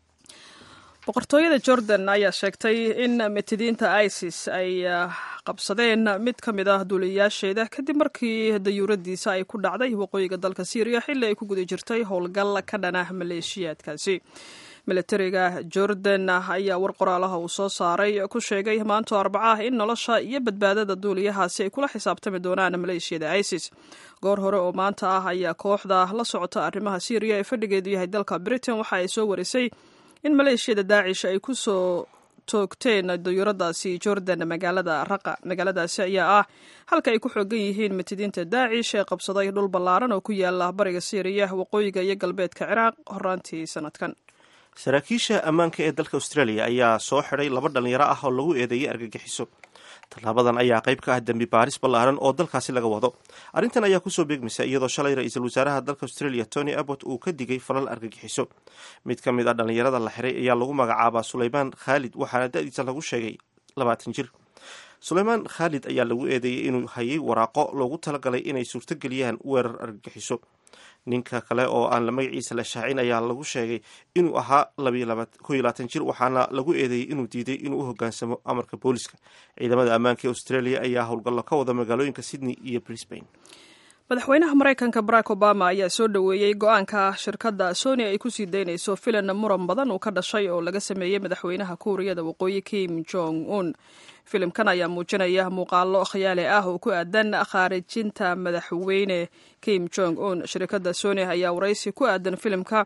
boqortooyada jordan ayaa sheegtay in mitidiinta isis ay qabsadeen mid ka mid ah duuliyayaasheeda kadib markii dayuuradiisa ay ku dhacday waqooyiga dalka syriya xilli ay ku guda jirtay howlgal ka dhana maleeshiyaadkaasi milatariga jordan ayaa war qoraalaha uu soo saaray ku sheegay maanto arbaca ah in nolosha iyo badbaadada duuliyahaasi ay kula xisaabtami doonaan maleeshiyada isis goor hore oo maanta ah ayaa kooxda la socota arrimaha syriya ee fadhigeedu yahay dalka britain waxa ay soo warisay in maleeshiyada daacish ay ku soo toogteen dayuuradaasi jordan magaalada raqa magaaladaasi ayaa ah halka ay ku xoogan yihiin mitidiinta daacish ee qabsaday dhul ballaaran oo ku yaala bariga syriya waqooyiga iyo galbeedka ciraaq horaantii sanadkan saraakiisha ammaanka ee dalka australia ayaa soo xidhay laba dhalinyaro ah oo lagu eedeeyay argagixiso tallaabadan ayaa qayb ka ah dembi baaris ballaaran oo dalkaasi laga wado arrintan ayaa kusoo beegmaysa iyadoo shalay ra-iisul wasaaraha dalka australia tony abbot uu ka digay falal argagixiso mid ka mid a dhallinyarada la xiray ayaa lagu magacaabaa suleymaan khaalid waxaana da-diisa lagu sheegay labaatan jir suleymaan khaalid ayaa lagu eedeeyey inuu hayay waraaqo loogu talagalay inay suurtogeliyaan weerar argagixiso ninka kale oo aan la magaciisa la shaacin ayaa lagu sheegay inuu ahaa ko iyo labaatan jir waxaana lagu eedeeyey inuu diiday inuu u hogaansamo amarka booliska ciidamada ammaanka ee australia ayaa howlgallo ka wada magaalooyinka sydney iyo brisbane madaxweynaha maraykanka barack obama ayaa soo dhoweeyey go-aanka shirkadda sony ay ku sii daynayso filan muran badan uu ka dhashay oo laga sameeyey madaxweynaha kuuriyada waqooyi kim jong un filimkan ayaa muujinaya muuqaalo khiyaali ah oo ku aadan khaarijinta madaxweyne kim jong un shirkadda sony ayaa waraysi ku aadan filimka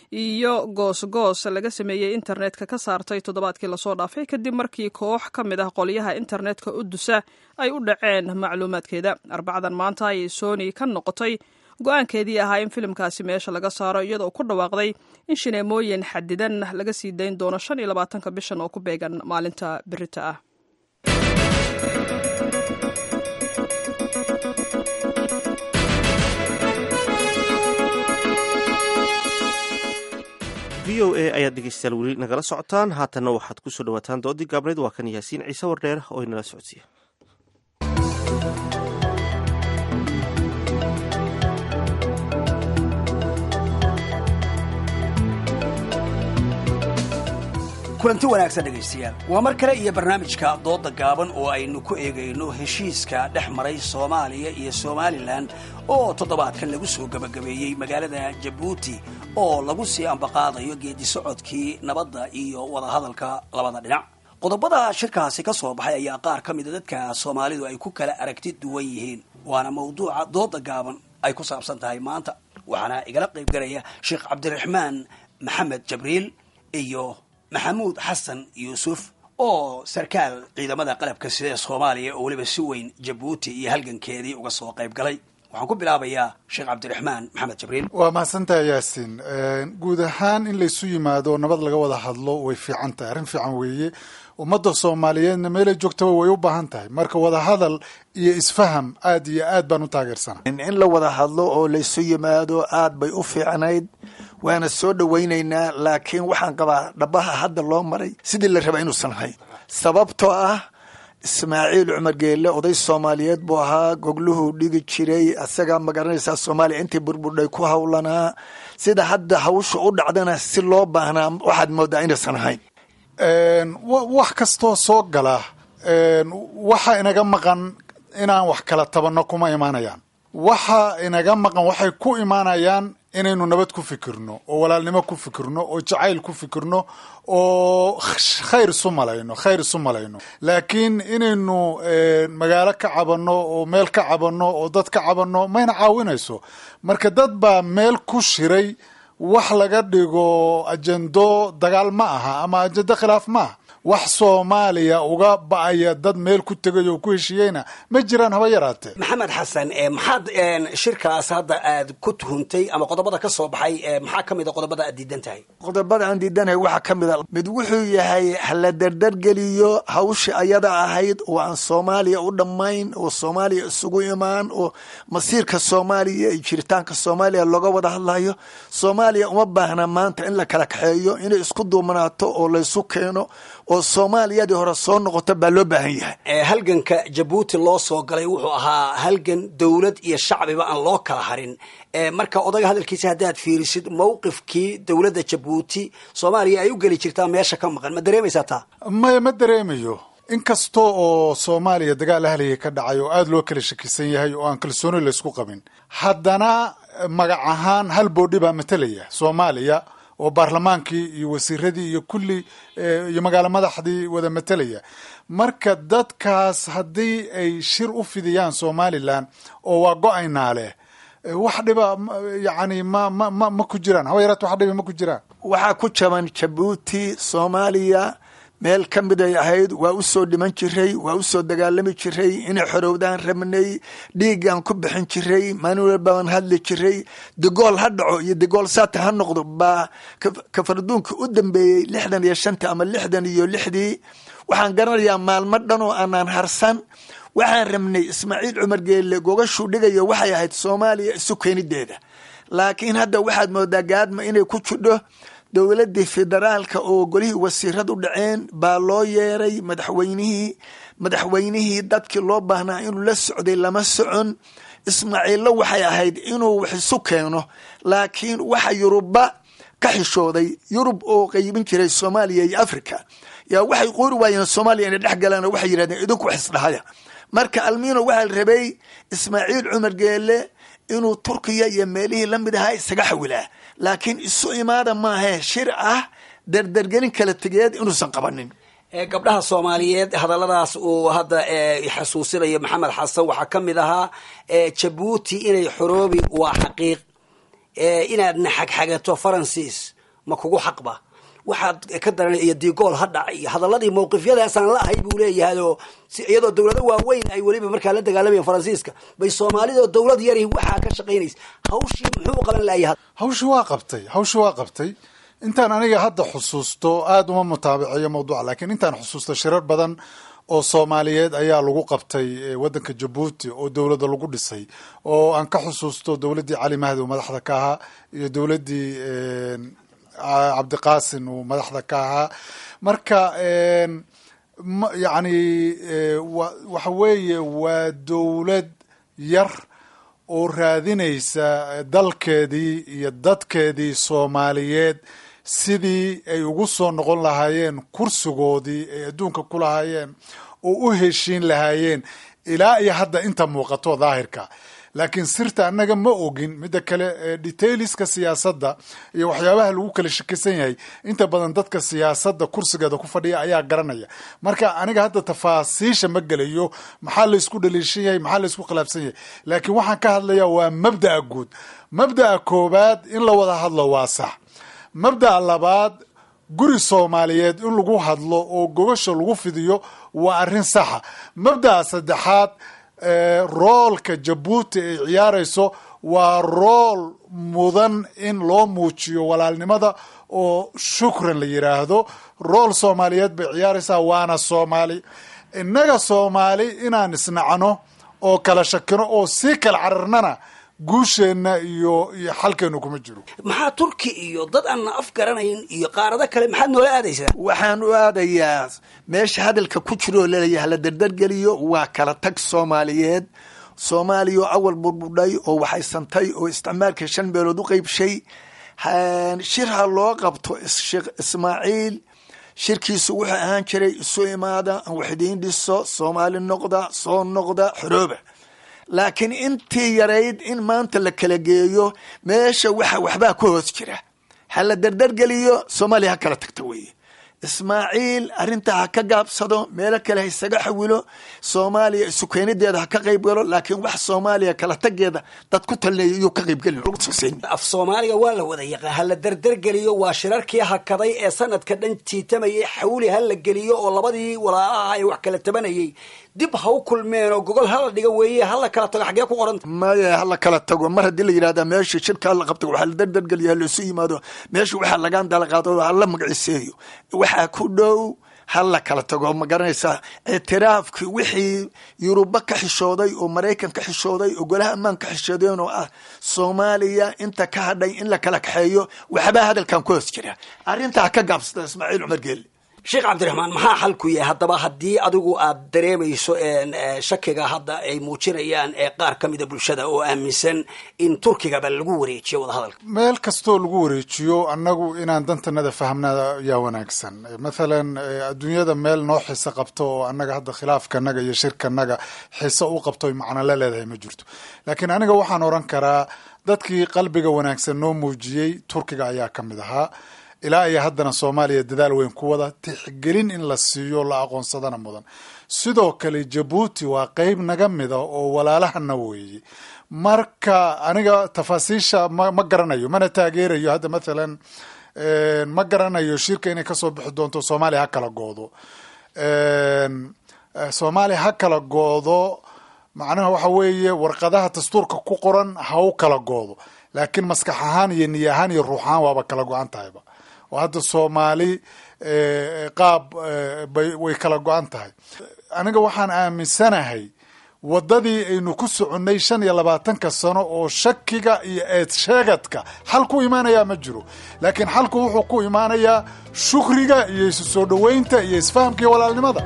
iyo goosgoos laga sameeyey internetka ka saartay toddobaadkii lasoo dhaafay kadib markii koox ka mid ah qolyaha internetka u dusa ay u dhaceen macluumaadkeeda arbacdan maanta ayay sony ka noqotay go-aankeedii ahaa in filimkaasi meesha laga saaro iyadoo ku dhawaaqday in shineemooyin xadidan laga sii dayn doono shan iyo labaatanka bishan oo ku beegan maalinta birita ah v o a ayaad dhegeystayaal weli nagala socotaan haatanna waxaad ku soo dhawaataan doodii gaabneyd waa kan yaasiin ciise wardheer oo inala socodsiiya kulanti wanaagsan dhegaystayaal waa mar kale iyo barnaamijka dooda gaaban oo aynu ku eegayno heshiiska dhex maray soomaaliya iyo somalilan oo toddobaadkan lagu soo gebagabeeyey magaalada jabuuti oo lagu sii ambaqaadayo geedi socodkii nabadda iyo wadahadalka labada dhinac qodobada shirkaasi ka soo baxay ayaa qaar ka mida dadka soomaalidu ay ku kala aragti duwan yihiin waana mawduuca dooda gaaban ay ku saabsan tahay maanta waxaana igala qaybgalaya sheekh cabdiraxmaan maxamed jabriil iyo maxamuud xasan yuusuf oo sarkaal ciidamada qalabka sida ee soomaaliya oo weliba si weyn jabuuti iyo halgankeedii uga soo qayb galay waxaan ku bilaabayaa sheekh cabdiraxmaan maxamed jabriil waa mahadsantaha yaasiin guud ahaan in laysu yimaado nabad laga wada hadlo way fiican tahay arrin fiican weeye ummadda soomaaliyeedna meelay joogtaba way u baahan tahay marka wadahadal iyo isfaham aad iyo aad baan u taageersana in la wada hadlo oo laysu yimaado aad bay u fiicnayd waana soo dhowaynaynaa laakiin waxaan qabaa dhabaha hadda loo maray sidii la raba inuusan ahayn sababtoo ah ismaaciil cumar geelle oday soomaaliyeed buu ahaa gogluhuu dhigi jiray asagaa magaranaysaa soomaaliya intii burburdhay ku howlanaa sida hadda hawsha u dhacdana si loo baahnaa waxaad moodaa inaysan ahayn wax kastoo soo gala waxa inaga maqan inaan wax kala tabanno kuma imaanayaan waxa inaga maqan waxay ku imaanayaan inaynu nabad ku fikirno oo walaalnimo ku fikirno oo jacayl ku fikirno oo khayr isu malayno khayr isu malayno laakiin inaynu magaalo ka cabanno oo meel ka cabanno oo dad ka cabanno mayna caawinayso marka dad baa meel ku shiray wax laga dhigo ajendo dagaal ma aha ama ajendo khilaaf ma aha wax soomaaliya uga ba-aya dad meel ku tegay oo ku heshiiyeyna ma jiraan haba yaraatee maxamed xasan maxaad shirkaas hadda aad ku tuhuntay ama qodobada ka soo baxay maxaa ka mid a qodobada aad diidan tahay qodobada aan diidanahay waxaa ka mid a mid wuxuu yahay hala dardargeliyo hawsha ayada ahayd oo aan soomaaliya u dhammayn oo soomaaliya isugu imaan oo masiirka soomaaliya iyo jiritaanka soomaaliya looga wada hadlayo soomaaliya uma baahna maanta in la kala kaxeeyo inay isku duumanaato oo laysu keeno oo soomaaliyadii hore soo noqota baa loo baahan yahay halganka jabuuti loo soo galay wuxuu ahaa halgan dowlad iyo shacbiba aan loo kala harin marka odaga hadalkiisa haddaad fiirisid mowqifkii dowladda jabuuti soomaaliya ay u geli jirtaa meesha ka maqan ma dareemaysaa taa maya ma dareemayo inkasta oo soomaaliya dagaal ahliya ka dhacay oo aada loo kala shakisan yahay oo aan kalsooni laysku qabin haddana magac ahaan hal boodhi baa matalaya soomaaliya oo baarlamaankii iyo wasiiradii iyo kulli iyo magaalo madaxdii wada matelaya marka dadkaas haddii ay shir u fidiyaan somalilan oo waa go-aynaa leh wax dhiba yani ma ma ma ma ku jiraan haba yaraat wax dhiba ma ku jiraan waxaa ku jaban jabuuti soomaaliya meel ka mid ay ahayd waa u soo dhiman jiray waa u soo dagaalami jiray inay xorowdaan rabnay dhiigaan ku bixin jiray manuel baan hadli jiray digool ha dhaco iyo digool saata ha noqdo baa kafarduunka u dambeeyey lixdan iyo shanta ama lixdan iyo lixdii waxaan garanayaa maalmo dhan oo aanaan harsan waxaan rabnay ismaaciil cumar geelle gogashuu dhigayo waxay ahayd soomaaliya isu keenideeda laakiin hadda waxaad moodaa gaadma inay ku jidho dowladii federaalka oo golihii wasiiradu dhaceen baa loo yeeray madaxweynihii madaxweynihii dadkii loo baahnaa inuu la socday lama socon ismaaciillo waxay ahayd inuu wax isu keeno laakiin waxa yuruba ka xishooday yurub oo qaybin jiray soomaaliya iyo africa yaa waxay qoori waayeen soomaaliya inay dhex galaan oo waxay yidhahdeen idinku wax isdhahaya marka almino waxaa la rabay ismaaciil cumar geelle inuu turkiya iyo meelihii lamid ahaa isaga xawilaa laakiin isu imaada maahe shir ah dardargelin kala tegeed inuusan qabanin gabdhaha soomaaliyeed hadalladaas uu hadda xasuusinayo maxamed xasan waxaa ka mid ahaa jabuuti inay xoroobi waa xaqiiq inaadna xagxagato faransiis ma kugu xaqba waxaad ka daran iyo digool ha dhac iyo hadaladii mawqifyadaasaan la ahay buu leeyahay oo iyadoo dowlado waaweyn ay weliba markaa la dagaalamayeen faransiiska bay soomaalidoo dowlad yari waxaa ka shaqaynaysa hawshii muxuu qaban layahay hawshii waa qabtay hawshii waa qabtay intaan aniga hadda xusuusto aada uma mutaabiceeyo mawduuca laakiin intaan xusuusto shirar badan oo soomaaliyeed ayaa lagu qabtay waddanka jabuuti oo dowladda lagu dhisay oo aan ka xusuusto dowladdii cali mahdi oo madaxda ka ahaa iyo dowladdii cabdiqaasin uu madaxda ka ahaa marka yani waxa weeye waa dowlad yar oo raadinaysa dalkeedii iyo dadkeedii soomaaliyeed sidii ay ugu soo noqon lahaayeen kursigoodii ay adduunka ku lahaayeen oo u heshiin lahaayeen ilaa iyo hadda inta muuqato daahirka laakiin sirta annaga ma ogin midda kale detailiska siyaasadda iyo waxyaabaha lagu kala shakisan yahay inta badan dadka siyaasadda kursigeeda ku fadhiya ayaa garanaya marka aniga hadda tafaasiisha ma gelayo maxaa laysku dhaliishan yahay maxaa laysku khilaafsan yahay laakiin waxaan ka hadlaya waa mabda'a guud mabda'a koowaad in la wada hadlo waa sax mabda'a labaad guri soomaaliyeed in lagu hadlo oo gogasha lagu fidiyo waa arrin saxa mabda'a saddexaad roolka jabuuti ay ciyaarayso waa rool mudan in loo muujiyo walaalnimada oo shukran la yidhaahdo rool soomaaliyeed bay ciyaaraysaa waana soomaali innaga soomaali inaan isnacno oo kala shakino oo sii kala cararnana guusheenna iyo iyo xalkeenu kuma jiro maxaa turki iyo dad aan af garanayn iyo qaarado kale maxaad noola aadaysaa waxaan u aadayaa meesha hadalka ku jiroo laleeyahay la dardargeliyo waa kala tag soomaaliyeed soomaaliya oo awal burbudhay oo waxaysantay oo isticmaalka shan meelood u qeybshay shir ha loo qabto sheekh ismaaciil shirkiisu wuxuu ahaan jiray isu imaada aan wax idiin dhiso soomaali noqda soo noqda xorooba laakiin intii yarayd in maanta la kala geeyo meesha waxa waxbaa ku hoos jira ha la dardargeliyo soomaaliya ha kala tagto weeye ismaaciil arrintaa ha ka gaabsado meelo kale ha isaga xawilo soomaaliya isu keenideeda ha ka qayb galo laakiin wax soomaaliya kala tageeda dad ku talneeya iyuu ka qaybgelin af soomaaliga waa la wada yaqaan ha la dardargeliyo waa shirarkii hakaday ee sanadka dhan jiitamayay xawli ha la geliyo oo labadii walaalaha ay wax kala tabanayay dib ha u kulmeen oo gogol hala dhiga weeye hala kala tago xaggee ku qoranta maya hala kala tago mar haddii la yidhahda meesha shirka hala qabto waxaa la dardargeliya halaisu yimaado meesha waxaa lagaan dalaqaado hala magaciseeyo waxaa ku dhow hala kala tago ma garanaysaa ictiraafkii wixii yuruba ka xishooday oo maraykan ka xishooday oo golaha ammaan ka xishoodeen oo ah soomaaliya inta ka hadhay in la kala kaxeeyo waxbaa hadalkan ku hoos jira arrintaa ka gaabsada ismaaciil cumar geelle sheekh cabdiraxmaan maxaa xalku yahay haddaba haddii adigu aad dareemayso shakiga hadda ay muujinayaan ee qaar ka mida bulshada oo aaminsan in turkigaba lagu wareejiyo wadahadalka meel kastoo lagu wareejiyo annagu inaan dantanada fahmnaa yaa wanaagsan mathalan adduunyada meel noo xiso qabto oo annaga hadda khilaafkanaga iyo shirkanaga xiso u qabto macno la leedahay ma jirto laakiin aniga waxaan oran karaa dadkii qalbiga wanaagsan noo muujiyey turkiga ayaa ka mid ahaa ilaa iyo haddana soomaaliya dadaal weyn ku wada tixgelin in la siiyo la aqoonsadana mudan sidoo kale jabuuti waa qeyb naga mida oo walaalahana weeye marka aniga tafaasiisha ma ma garanayo mana taageerayo hadda mathalan ma garanayo shirka inay kasoo bixi doonto soomaaliya ha kala goodo soomaaliya ha kala goodo macnaha waxa weeye warqadaha dastuurka ku qoran ha u kala goodo laakiin maskax ahaan iyo niy ahaan iyo ruux ahaan waaba kala go-an tahayba oo hadda soomaali qaab bay way kala go-an tahay aniga waxaan aaminsanahay waddadii aynu ku soconnay shan iyo labaatanka sano oo shakiga iyo eed sheegadka xal ku imaanayaa ma jiro laakiin xalku wuxuu ku imaanayaa shukriga iyo isu soo dhoweynta iyo isfahamka iyo walaalnimada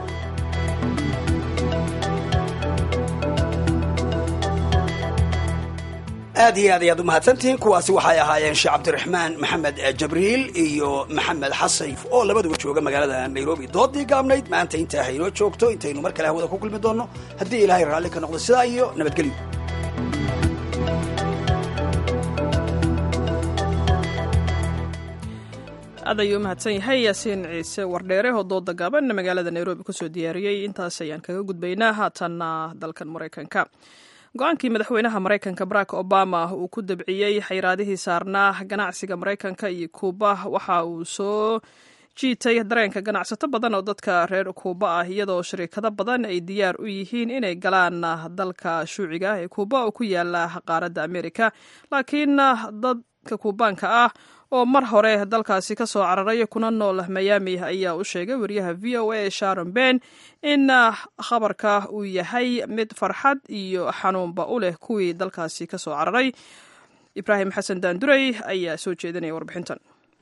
aad iyo aad ayaad umahadsantihiin kuwaasi waxay ahaayeen sheekh cabdiraxmaan maxamed jabriil iyo maxamed xasan oo labaduba jooga magaalada nairobi doodii gaabnayd maanta intaa haynoo joogto intaynu mar kale hawada ku kulmi doonno haddii ilaahay raalli ka noqdo sidaa iyo nabadgelyo aad ayuu umahadsan yahay yaasiin ciise wardheere oo dooda gaaban magaalada nairobi kusoo diyaariyey intaas ayaan kaga gudbaynaa haatanna dalkan maraykanka go-aankii madaxweynaha maraykanka barack obama uu ku dabciyey xayraadihii saarnaa ganacsiga maraykanka iyo kuuba waxa uu soo jiitay dareenka ganacsato badan oo dadka reer kuuba ah iyadoo shariikado badan ay diyaar u yihiin inay galaan dalka shuuciga ee kuuba oo ku yaala qaaradda amerika laakiin dadka kuubaanka ah oo mar hore dalkaasi ka soo cararay kuna nool miami ayaa u sheegay wariyaha v o a sharon ben in khabarka uu yahay mid farxad iyo xanuunba u leh kuwii dalkaasi ka soo cararay ibraahim xasan daandurey ayaa soo jeedinaya warbixintan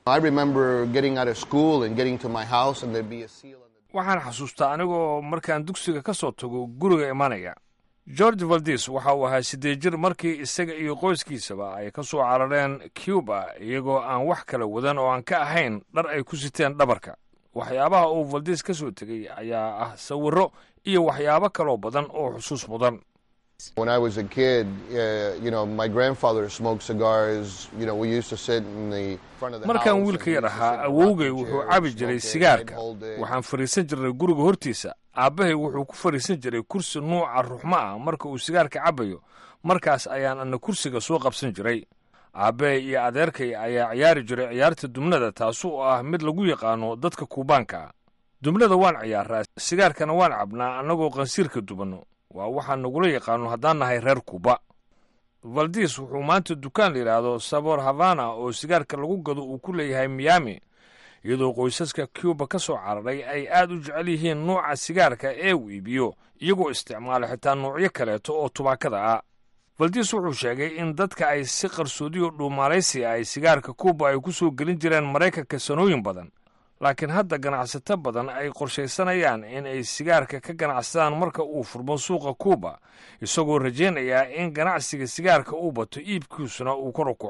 waxaan xasuustaa anigoo markaan dugsiga ka soo tago guriga imanaya george valdis waxa uu ahaa siddeed jir markii isaga iyo qoyskiisaba ay ka soo carareen cuba iyagoo aan wax kala wadan oo aan ka ahayn dhar ay ku siteen dhabarka waxyaabaha uu valdis ka soo tegey ayaa ah sawirro iyo waxyaabo kaloo badan oo xusuus mudan When I was a kid, uh, you know, my grandfather smoked cigars. You know, we used to sit in the front of the markaan house wiilka and yar we used to ahaa sit in awowgay rocking wuxuu chairs, cabi jiray smoke it, sigaarka and hold it. waxaan fadhiisan jirnay guriga hortiisa aabbahay wuxuu ku fadhiisan jiray kursi nuuca ruxmo ah marka uu sigaarka cabayo markaas ayaan ana kursiga soo qabsan jiray aabbahay iyo adeerkay ayaa ciyaari jiray ciyaarta dumnada taas oo ah mid lagu yaqaano dadka kuubaanka ah dumnada waan ciyaaraa sigaarkana waan cabnaa annagoo qansiirka dubanno waa waxaan nagula yaqaano haddaan nahay reer kuuba valdis wuxuu maanta dukaan la yidhaahdo sabor havana oo sigaarka lagu gado uu ku leeyahay miami iyadoo qoysaska cuba ka soo cararay ay aad u jecel yihiin nuuca sigaarka ee uu iibiyo iyagoo isticmaala xitaa nuucyo kaleeto oo tubaakada ah valdis wuxuu sheegay in dadka ay si qarsoodiyo dhuumaalaysi ay sigaarka kuuba ay ku soo gelin jireen maraykanka sanooyin badan laakiin hadda ganacsato badan ay qorshaysanayaan in ay sigaarka ka ganacsadaan marka uu furmo suuqa kuuba isagoo rajaynayaa in ganacsiga sigaarka uu bato iibkiisuna uu kor u kaco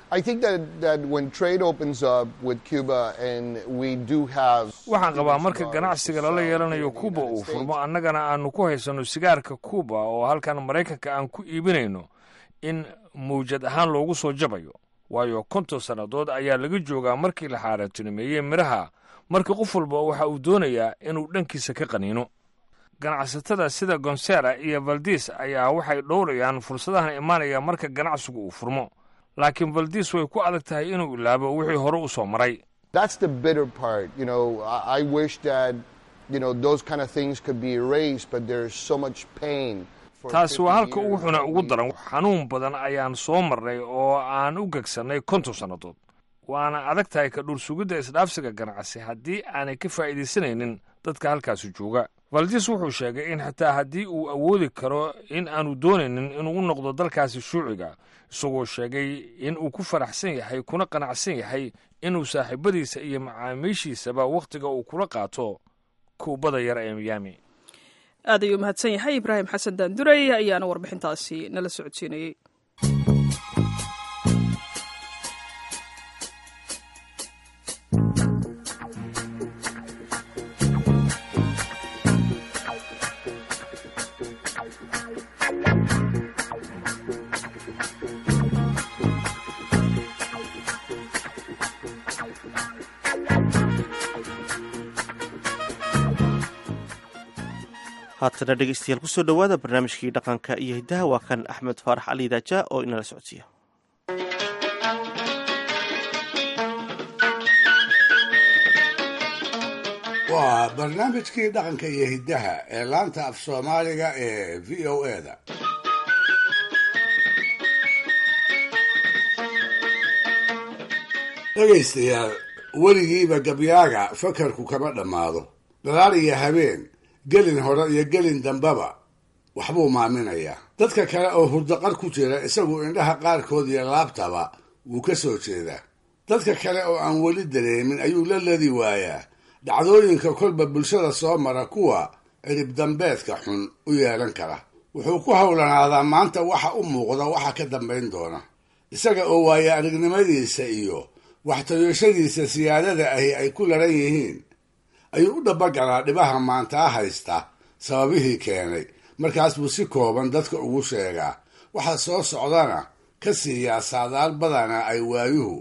I think that, that when trade opens up with Cuba and we do have waxaan qabaa marka ganacsiga lala yeelanayo kuuba uu furmo annagana aanu ku haysanno sigaarka kuuba oo halkan maraykanka aan ku iibinayno in mawjad ahaan loogu soo jabayo waayo konton sannadood ayaa laga joogaa markii la xaaraantinimeeyey midhaha marka qof walba waxa uu doonayaa inuu dhankiisa ka qaniino ganacsatada sida gonsera iyo valdis ayaa waxay dhowrayaan fursadahan imaanaya marka ganacsigu uu furmo laakiin valdis way ku adag tahay inuu ilaabo wixii hore u soo maray That's the bitter part. You know, I, I wish that, you know, those kind of things could be erased, but there's so much pain. for taasi waa 50 halka ugu years xuna that ugu we- daran xanuun badan ayaan soo marnay oo aan u gegsannay konton sannadood waana adag tahay ka dhul sugidda isdhaafsiga ganacsi haddii aanay ka faa'iidaysanaynin dadka halkaasi jooga valdis wuxuu sheegay in xitaa haddii uu awoodi karo in aanu doonaynin inuu u noqdo dalkaasi shuuciga isagoo sheegay in uu ku faraxsan yahay kuna qanacsan yahay inuu saaxiibadiisa iyo macaamiishiisaba wakhtiga uu kula qaato kuubada yar ee miyaami aad ayuu mahadsan yahay ibraahim xasan daanduray ayaana warbixintaasi nala socodsiinayey haatana dhegeystayaal kusoo dhowaada barnaamijkii dhaqanka iyo hiddaha waa kan axmed faarax cali daaja oo inala socodsiiya waa barnaamijkii dhaqanka iyo hiddaha ee laanta af soomaaliga ee v o eda dhegaystayaal weligiiba gabyaaga fakarku kama dhammaado dhalaal iyo habeen gelin hore iyo gelin dambaba waxbuu maaminayaa dadka kale oo hurdaqar ku jira isagu indhaha qaarkood iyo laabtaba wuu ka soo jeedaa dadka kale oo aan weli dareemin ayuu la ladi waayaa dhacdooyinka kolba bulshada soo mara kuwa cirib dambeedka xun u yeelan kara wuxuu ku howlanaadaa maanta waxa u muuqda waxa ka dambayn doona isaga oo waaya aragnimadiisa iyo waxtayooshadiisa siyaadada ahi ay ku laran yihiin ayuu u dhabagalaa dhibaha maantaa haysta sababihii keenay markaas buu si kooban dadka ugu sheegaa waxa soo socdana ka siiyaa saadaal badana ay waayuhu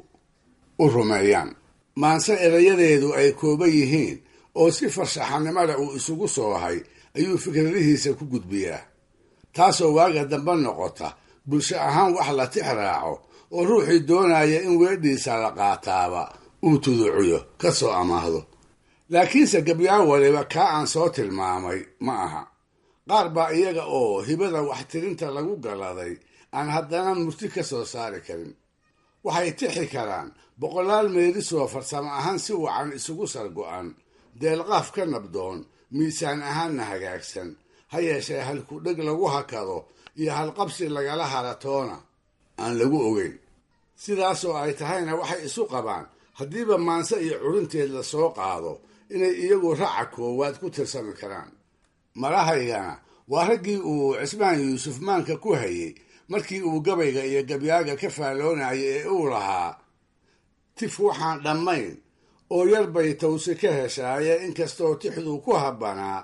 u rumeeyaan maanse erayadeedu ay kooban yihiin oo si farshaxanimada uu isugu soohay ayuu fikradihiisa ku gudbiyaa taasoo waaga dambe noqota bulsho ahaan wax la tix raaco oo ruuxii doonaya in weedhiisa la qaataaba uu tuduciyo ka soo amaahdo laakiinse gabyaan waliba kaa aan soo tilmaamay ma aha qaar baa iyaga oo hibada waxtirinta lagu galaday aan haddana murti ka soo saari karin waxay tixi karaan boqolaal meelisoo farsamo ahaan si wacan isugu sargo-an deelqaaf ka nabdoon miisaan ahaanna hagaagsan ha yeeshee halkudheg lagu hakado iyo halqabsi lagala haratoona aan lagu ogeyn sidaasoo ay tahayna waxay isu qabaan haddiiba maanse iyo curinteed la soo qaado inay iyagu raca koowaad ku tirsami karaan marahaygana waa raggii uu cismaan yuusuf maanka ku hayey markii uu gabayga iyo gabyaaga ka faalloonayay ee uu lahaa tif waxaan dhammayn oo yar bay tawsi ka heshaaye inkastoo tixduu ku habbanaa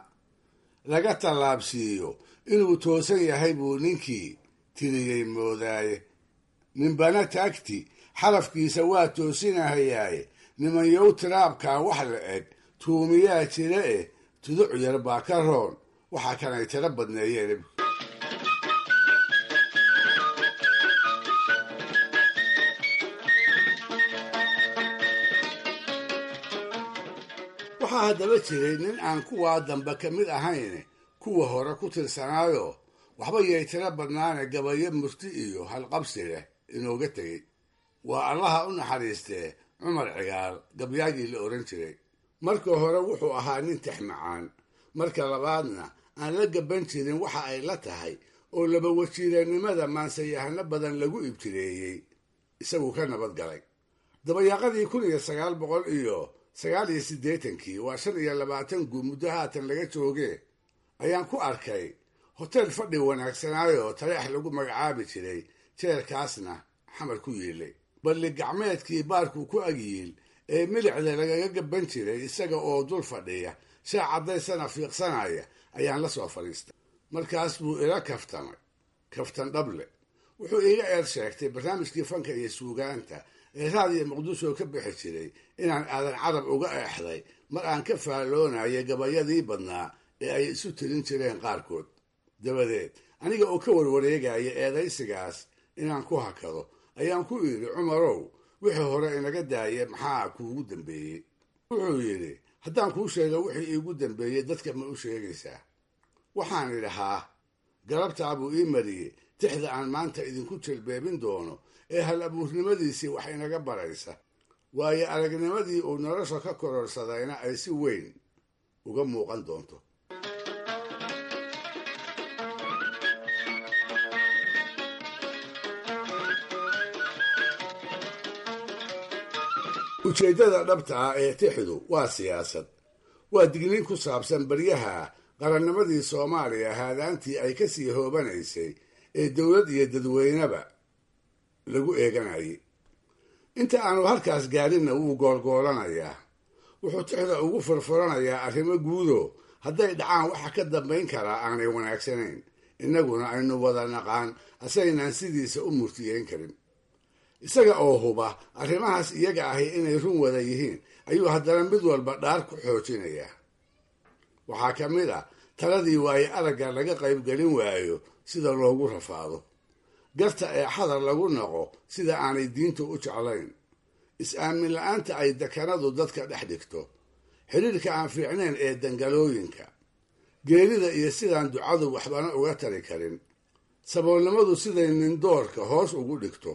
laga tallaabsiiyo inuu toosan yahay buu ninkii tiriyey moodaaye ninbana taagti xarafkiisa waa toosinahayaaye nimanyow tiraabkaa wax la eg tuumiyaa jira eh tuduc yar baa ka roon waxaa kanay tiro badneeyeen waxaa haddaba jiray nin aan kuwaa dambe ka mid ahayn kuwa hore ku tirsanaayo waxba yay tiro badnaane gabayo murti iyo halqabsi leh inooga tegey waa allaha u naxariistee cumar cigaal gabyaagii la odhan jiray marka hore wuxuu ahaa nin tex macaan marka labaadna aan la gaban jirin waxa ay la tahay oo laba wajiirannimada maansayahano badan lagu ibtireeyey isagu ka nabad galay dabayaaqadii kun iyo sagaal boqol iyo sagaal iyo siddeetankii waa shan iyo labaatan guud muddo haatan laga joogee ayaan ku arkay hoteel fadhi wanaagsanaayo taleex lagu magacaabi jiray jeerkaasna xamar ku yiilay balli gacmeedkii baarku ku agyiil ee milicda lagaga gaban jiray isaga oo dul fadhiya shaa caddaysana fiiqsanaya ayaan la soo fadhiistay markaas buu ila kaftamay kaftan dhable wuxuu iiga eer sheegtay barnaamijkii fanka iyo suugaanta ee raadiyo muqdisho ka bixi jiray inaan aadan carab uga eexday mar aan ka faalloonaya gabayadii badnaa ee ay isu tirin jireen qaarkood dabadeed aniga oo ka warwareegaya eedaysigaas inaan ku hakado ayaan ku idhi cumarow wixii hore inaga daaya maxaa kuugu dambeeyey wuxuu yidhi haddaan kuu sheego wixii iigu dambeeyey dadka ma u sheegaysaa waxaan idhi haa galabtaa buu ii mariyey tixda aan maanta idinku jelbeebin doono ee hal abuurnimadiisii wax inaga baraysa waayo aragnimadii uu nolosha ka kororsadayna ay si weyn uga muuqan doonto ujeeddada dhabta ah ee tixdu waa siyaasad waa digniin ku saabsan baryaha qarannimadii soomaaliya haadaantii ay ka sii hoobanaysay ee dowlad iyo dadweyneba lagu eeganayay inta aanu halkaas gaadhinna wuu goolgoolanayaa wuxuu tixda ugu furfuranayaa arrimo guudo hadday dhacaan waxa ka dambayn karaa aanay wanaagsanayn innaguna aynu wada naqaan asaynaan sidiisa u murtiyeyn karin isaga oo huba arrimahaas iyaga ahi inay run wada yihiin ayuu haddana mid walba dhaar ku xoojinayaa waxaa ka mid a taladii waaye aragga laga qaybgelin waayo sida loogu rafaado garta ee xadar lagu noqo sida aanay diintu u jeclayn is-aamin la-aanta ay dekanadu dadka dhex dhigto xidhiirka aan fiicnayn ee dangalooyinka geerida iyo sidaan ducadu waxbana uga tari karin saboolnimadu siday nindoorka hoos ugu dhigto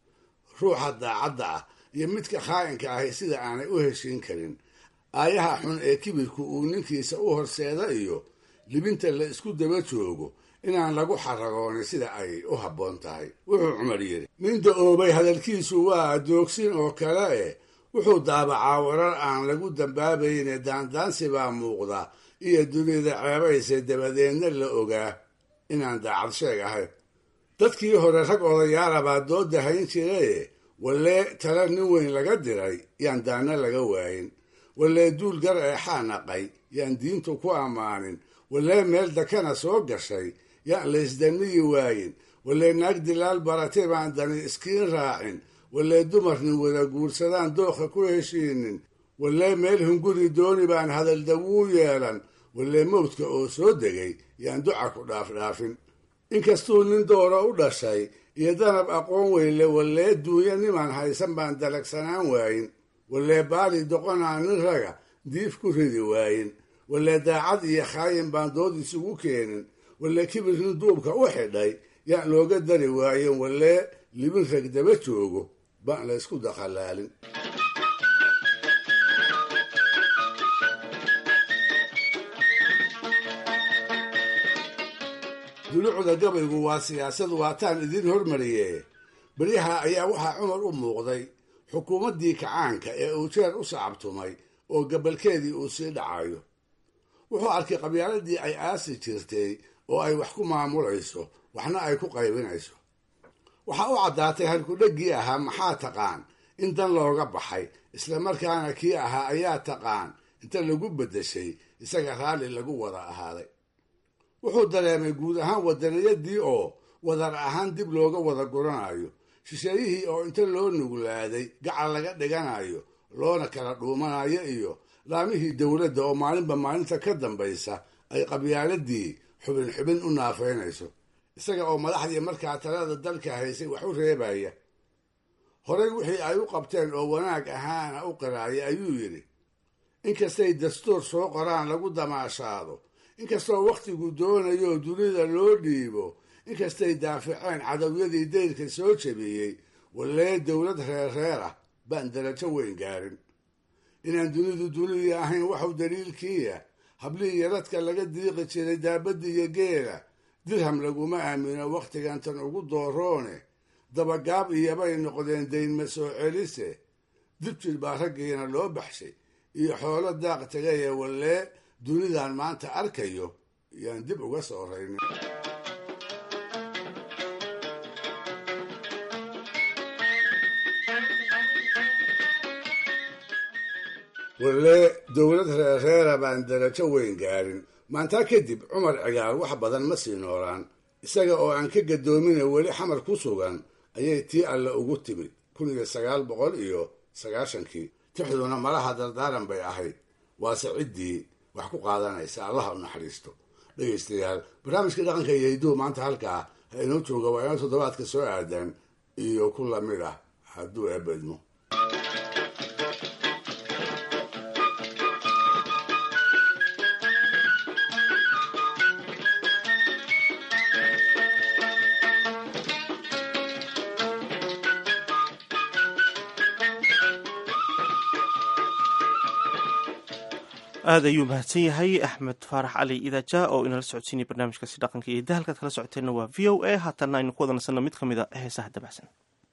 ruuxa daacadda ah iyo midka khaa'inka ahi sida aanay u heshiin karin aayaha xun ee kibirku uu ninkiisa u horseeda iyo libinta la isku daba joogo inaan lagu xaragoonin sida ay u habboon tahay wuxuu cumar yidhi nin da-oobay hadalkiisu waa doogsin oo kale eh wuxuu daabacaa warar aan lagu dambaabayne daandaansi baa muuqda iyo dunida ceebayse dabadeedna la ogaa inaan daacad sheeg ahayn dadkii hore rag odayaala baa dooda hayn jiraye wallee tala nin weyn laga diray yaan daana laga waayin wallee duul gar eexaa naqay yaan diintu ku ammaanin wallee meel dakana soo gashay yaan laysdaniyi waayin wallee naag dilaal baratay baan dani iskiin raacin wallee dumarnin wada guursadaan dooqa ku heshiinin wallee meel hunguri dooni baan hadaldawuu yeelan wallee mawdka oo soo degay yaan duca ku dhaafdhaafin inkastuu nin dooro u dhashay iyo danab aqoon weynle wallee duunya nimaan haysan baan dalagsanaan waayin wallee baali doqonaa nin raga diif ku ridi waayin wallee daacad iyo khaayin baan dood isugu keenin wallee kibir nin duubka u xidhay yaan looga dari waayin wallee libin rag daba joogo baan la ysku dakhalaalin dulucda gabaygu waa siyaasad waataan idiin hormariye beryaha ayaa waxaa cumar u muuqday xukuumaddii kacaanka ee uu jeer u sacabtumay oo gabalkeedii uu sii dhacayo wuxuu arkay qabyaaladii ay aasi jirtay oo ay wax ku maamulayso waxna ay ku qaybinayso waxaa u caddaatay halkudheggii ahaa maxaa taqaan in dan looga baxay islamarkaana kii ahaa ayaa taqaan inta lagu beddeshay isaga raalli lagu wada ahaaday wuxuu dareemay guud ahaan wadaniyadii oo wadar ahaan dib looga wada guranayo shisheeyihii oo inta loo nuglaaday gacal laga dhiganayo loona kala dhuumanayo iyo laamihii dowladda oo maalinba maalinta ka dambaysa ay qabyaaladii xubin xubin u naafeynayso isaga oo madaxdii markaa talada dalka haysay wax u reebaya horey wixii ay u qabteen oo wanaag ahaana u qiraaya ayuu yidhi inkastay dastuur soo qoraan lagu damaashaado inkastoo wakhtigu doonayo dunida loo dhiibo inkastay daaficeen cadowyadii dayrka soo jabiyey wallee dowlad reerreer ah baan darajo weyn gaarin inaan dunidu dunidii ahayn waxu daliilkiiya hablihii yaradka laga diiqi jiray daabadda iyo geela dirham laguma aamino wakhtigan tan ugu dooroone dabagaab iyobay noqdeen daynma soo celise dibjir baa raggiina loo baxshay iyo xoolo daaq tagaye wallee dunidan maanta arkayo yaan dib uga soo raynin walle dowlad reerreera baan darajo weyn gaarin maantaa kadib cumar cigaal wax badan ma sii noolaan isaga oo aan ka gadoomina weli xamar ku sugan ayay tii alle ugu timid kun iyo sagaal boqol iyo sagaashankii tixduna malaha dardaaran bay ahayd waase ciddii wax ku qaadanaysa allaha u naxariisto dhegaystayaal barnaamijka dhaqanka iyo hiduhu maanta halkaa ha inoo jooga waa inoo toddobaadka soo aadan iyo ku lamid ah hadduu eebedmo aad ayuu mahadsan yahay axmed faarax cali idaja oo inala socodsiinaya barnaamijkaasi dhaqanka iyo hidda halkaad kala socoteenna waa v o a haatanna aynu ku wada nasanno mid ka mid a heesaha dabacsan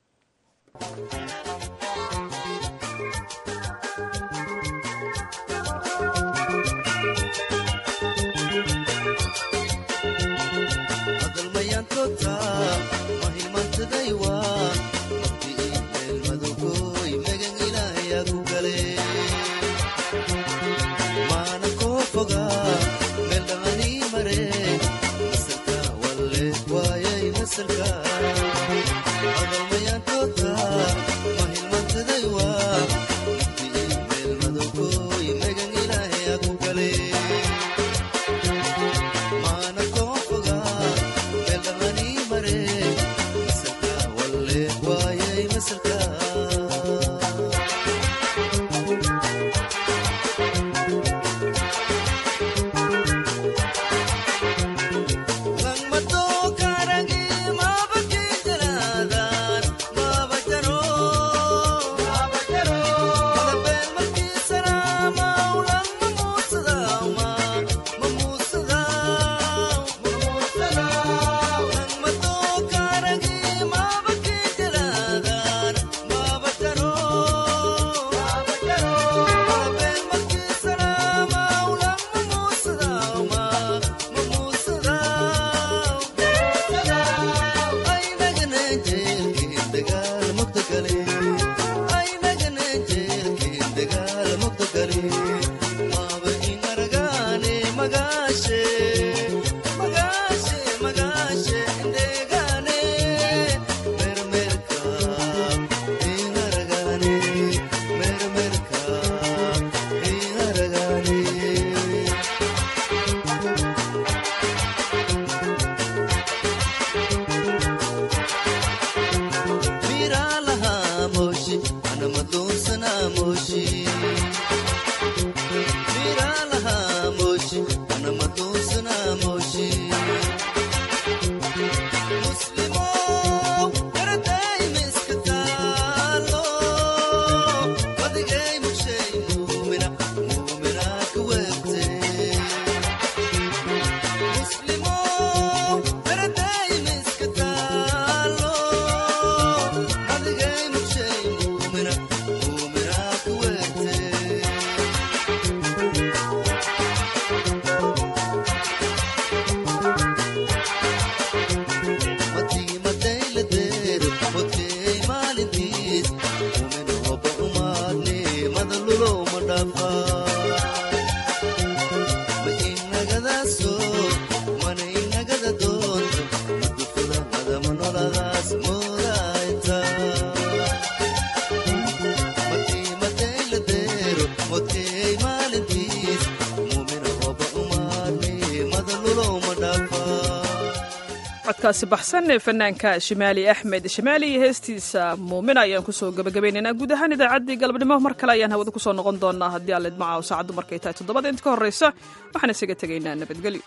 codkaasi baxsan ee fanaanka shimaali axmed shimaali iyo heestiisa muumin ayaan kusoo gabagabaynaynaa guud ahaan idaacaddii galabnimo mar kale ayaan hawada kusoo noqon doonaa haddii aan lidmacaaw saacaddu markay tahay toddobada inta ka horraysa waxaan isaga tegaynaa nabadgelyo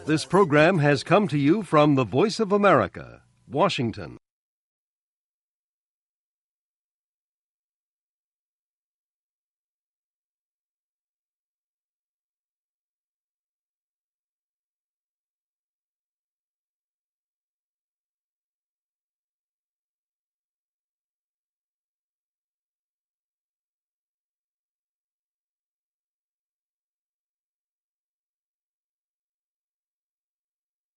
This program has come to you from the Voice of America, Washington.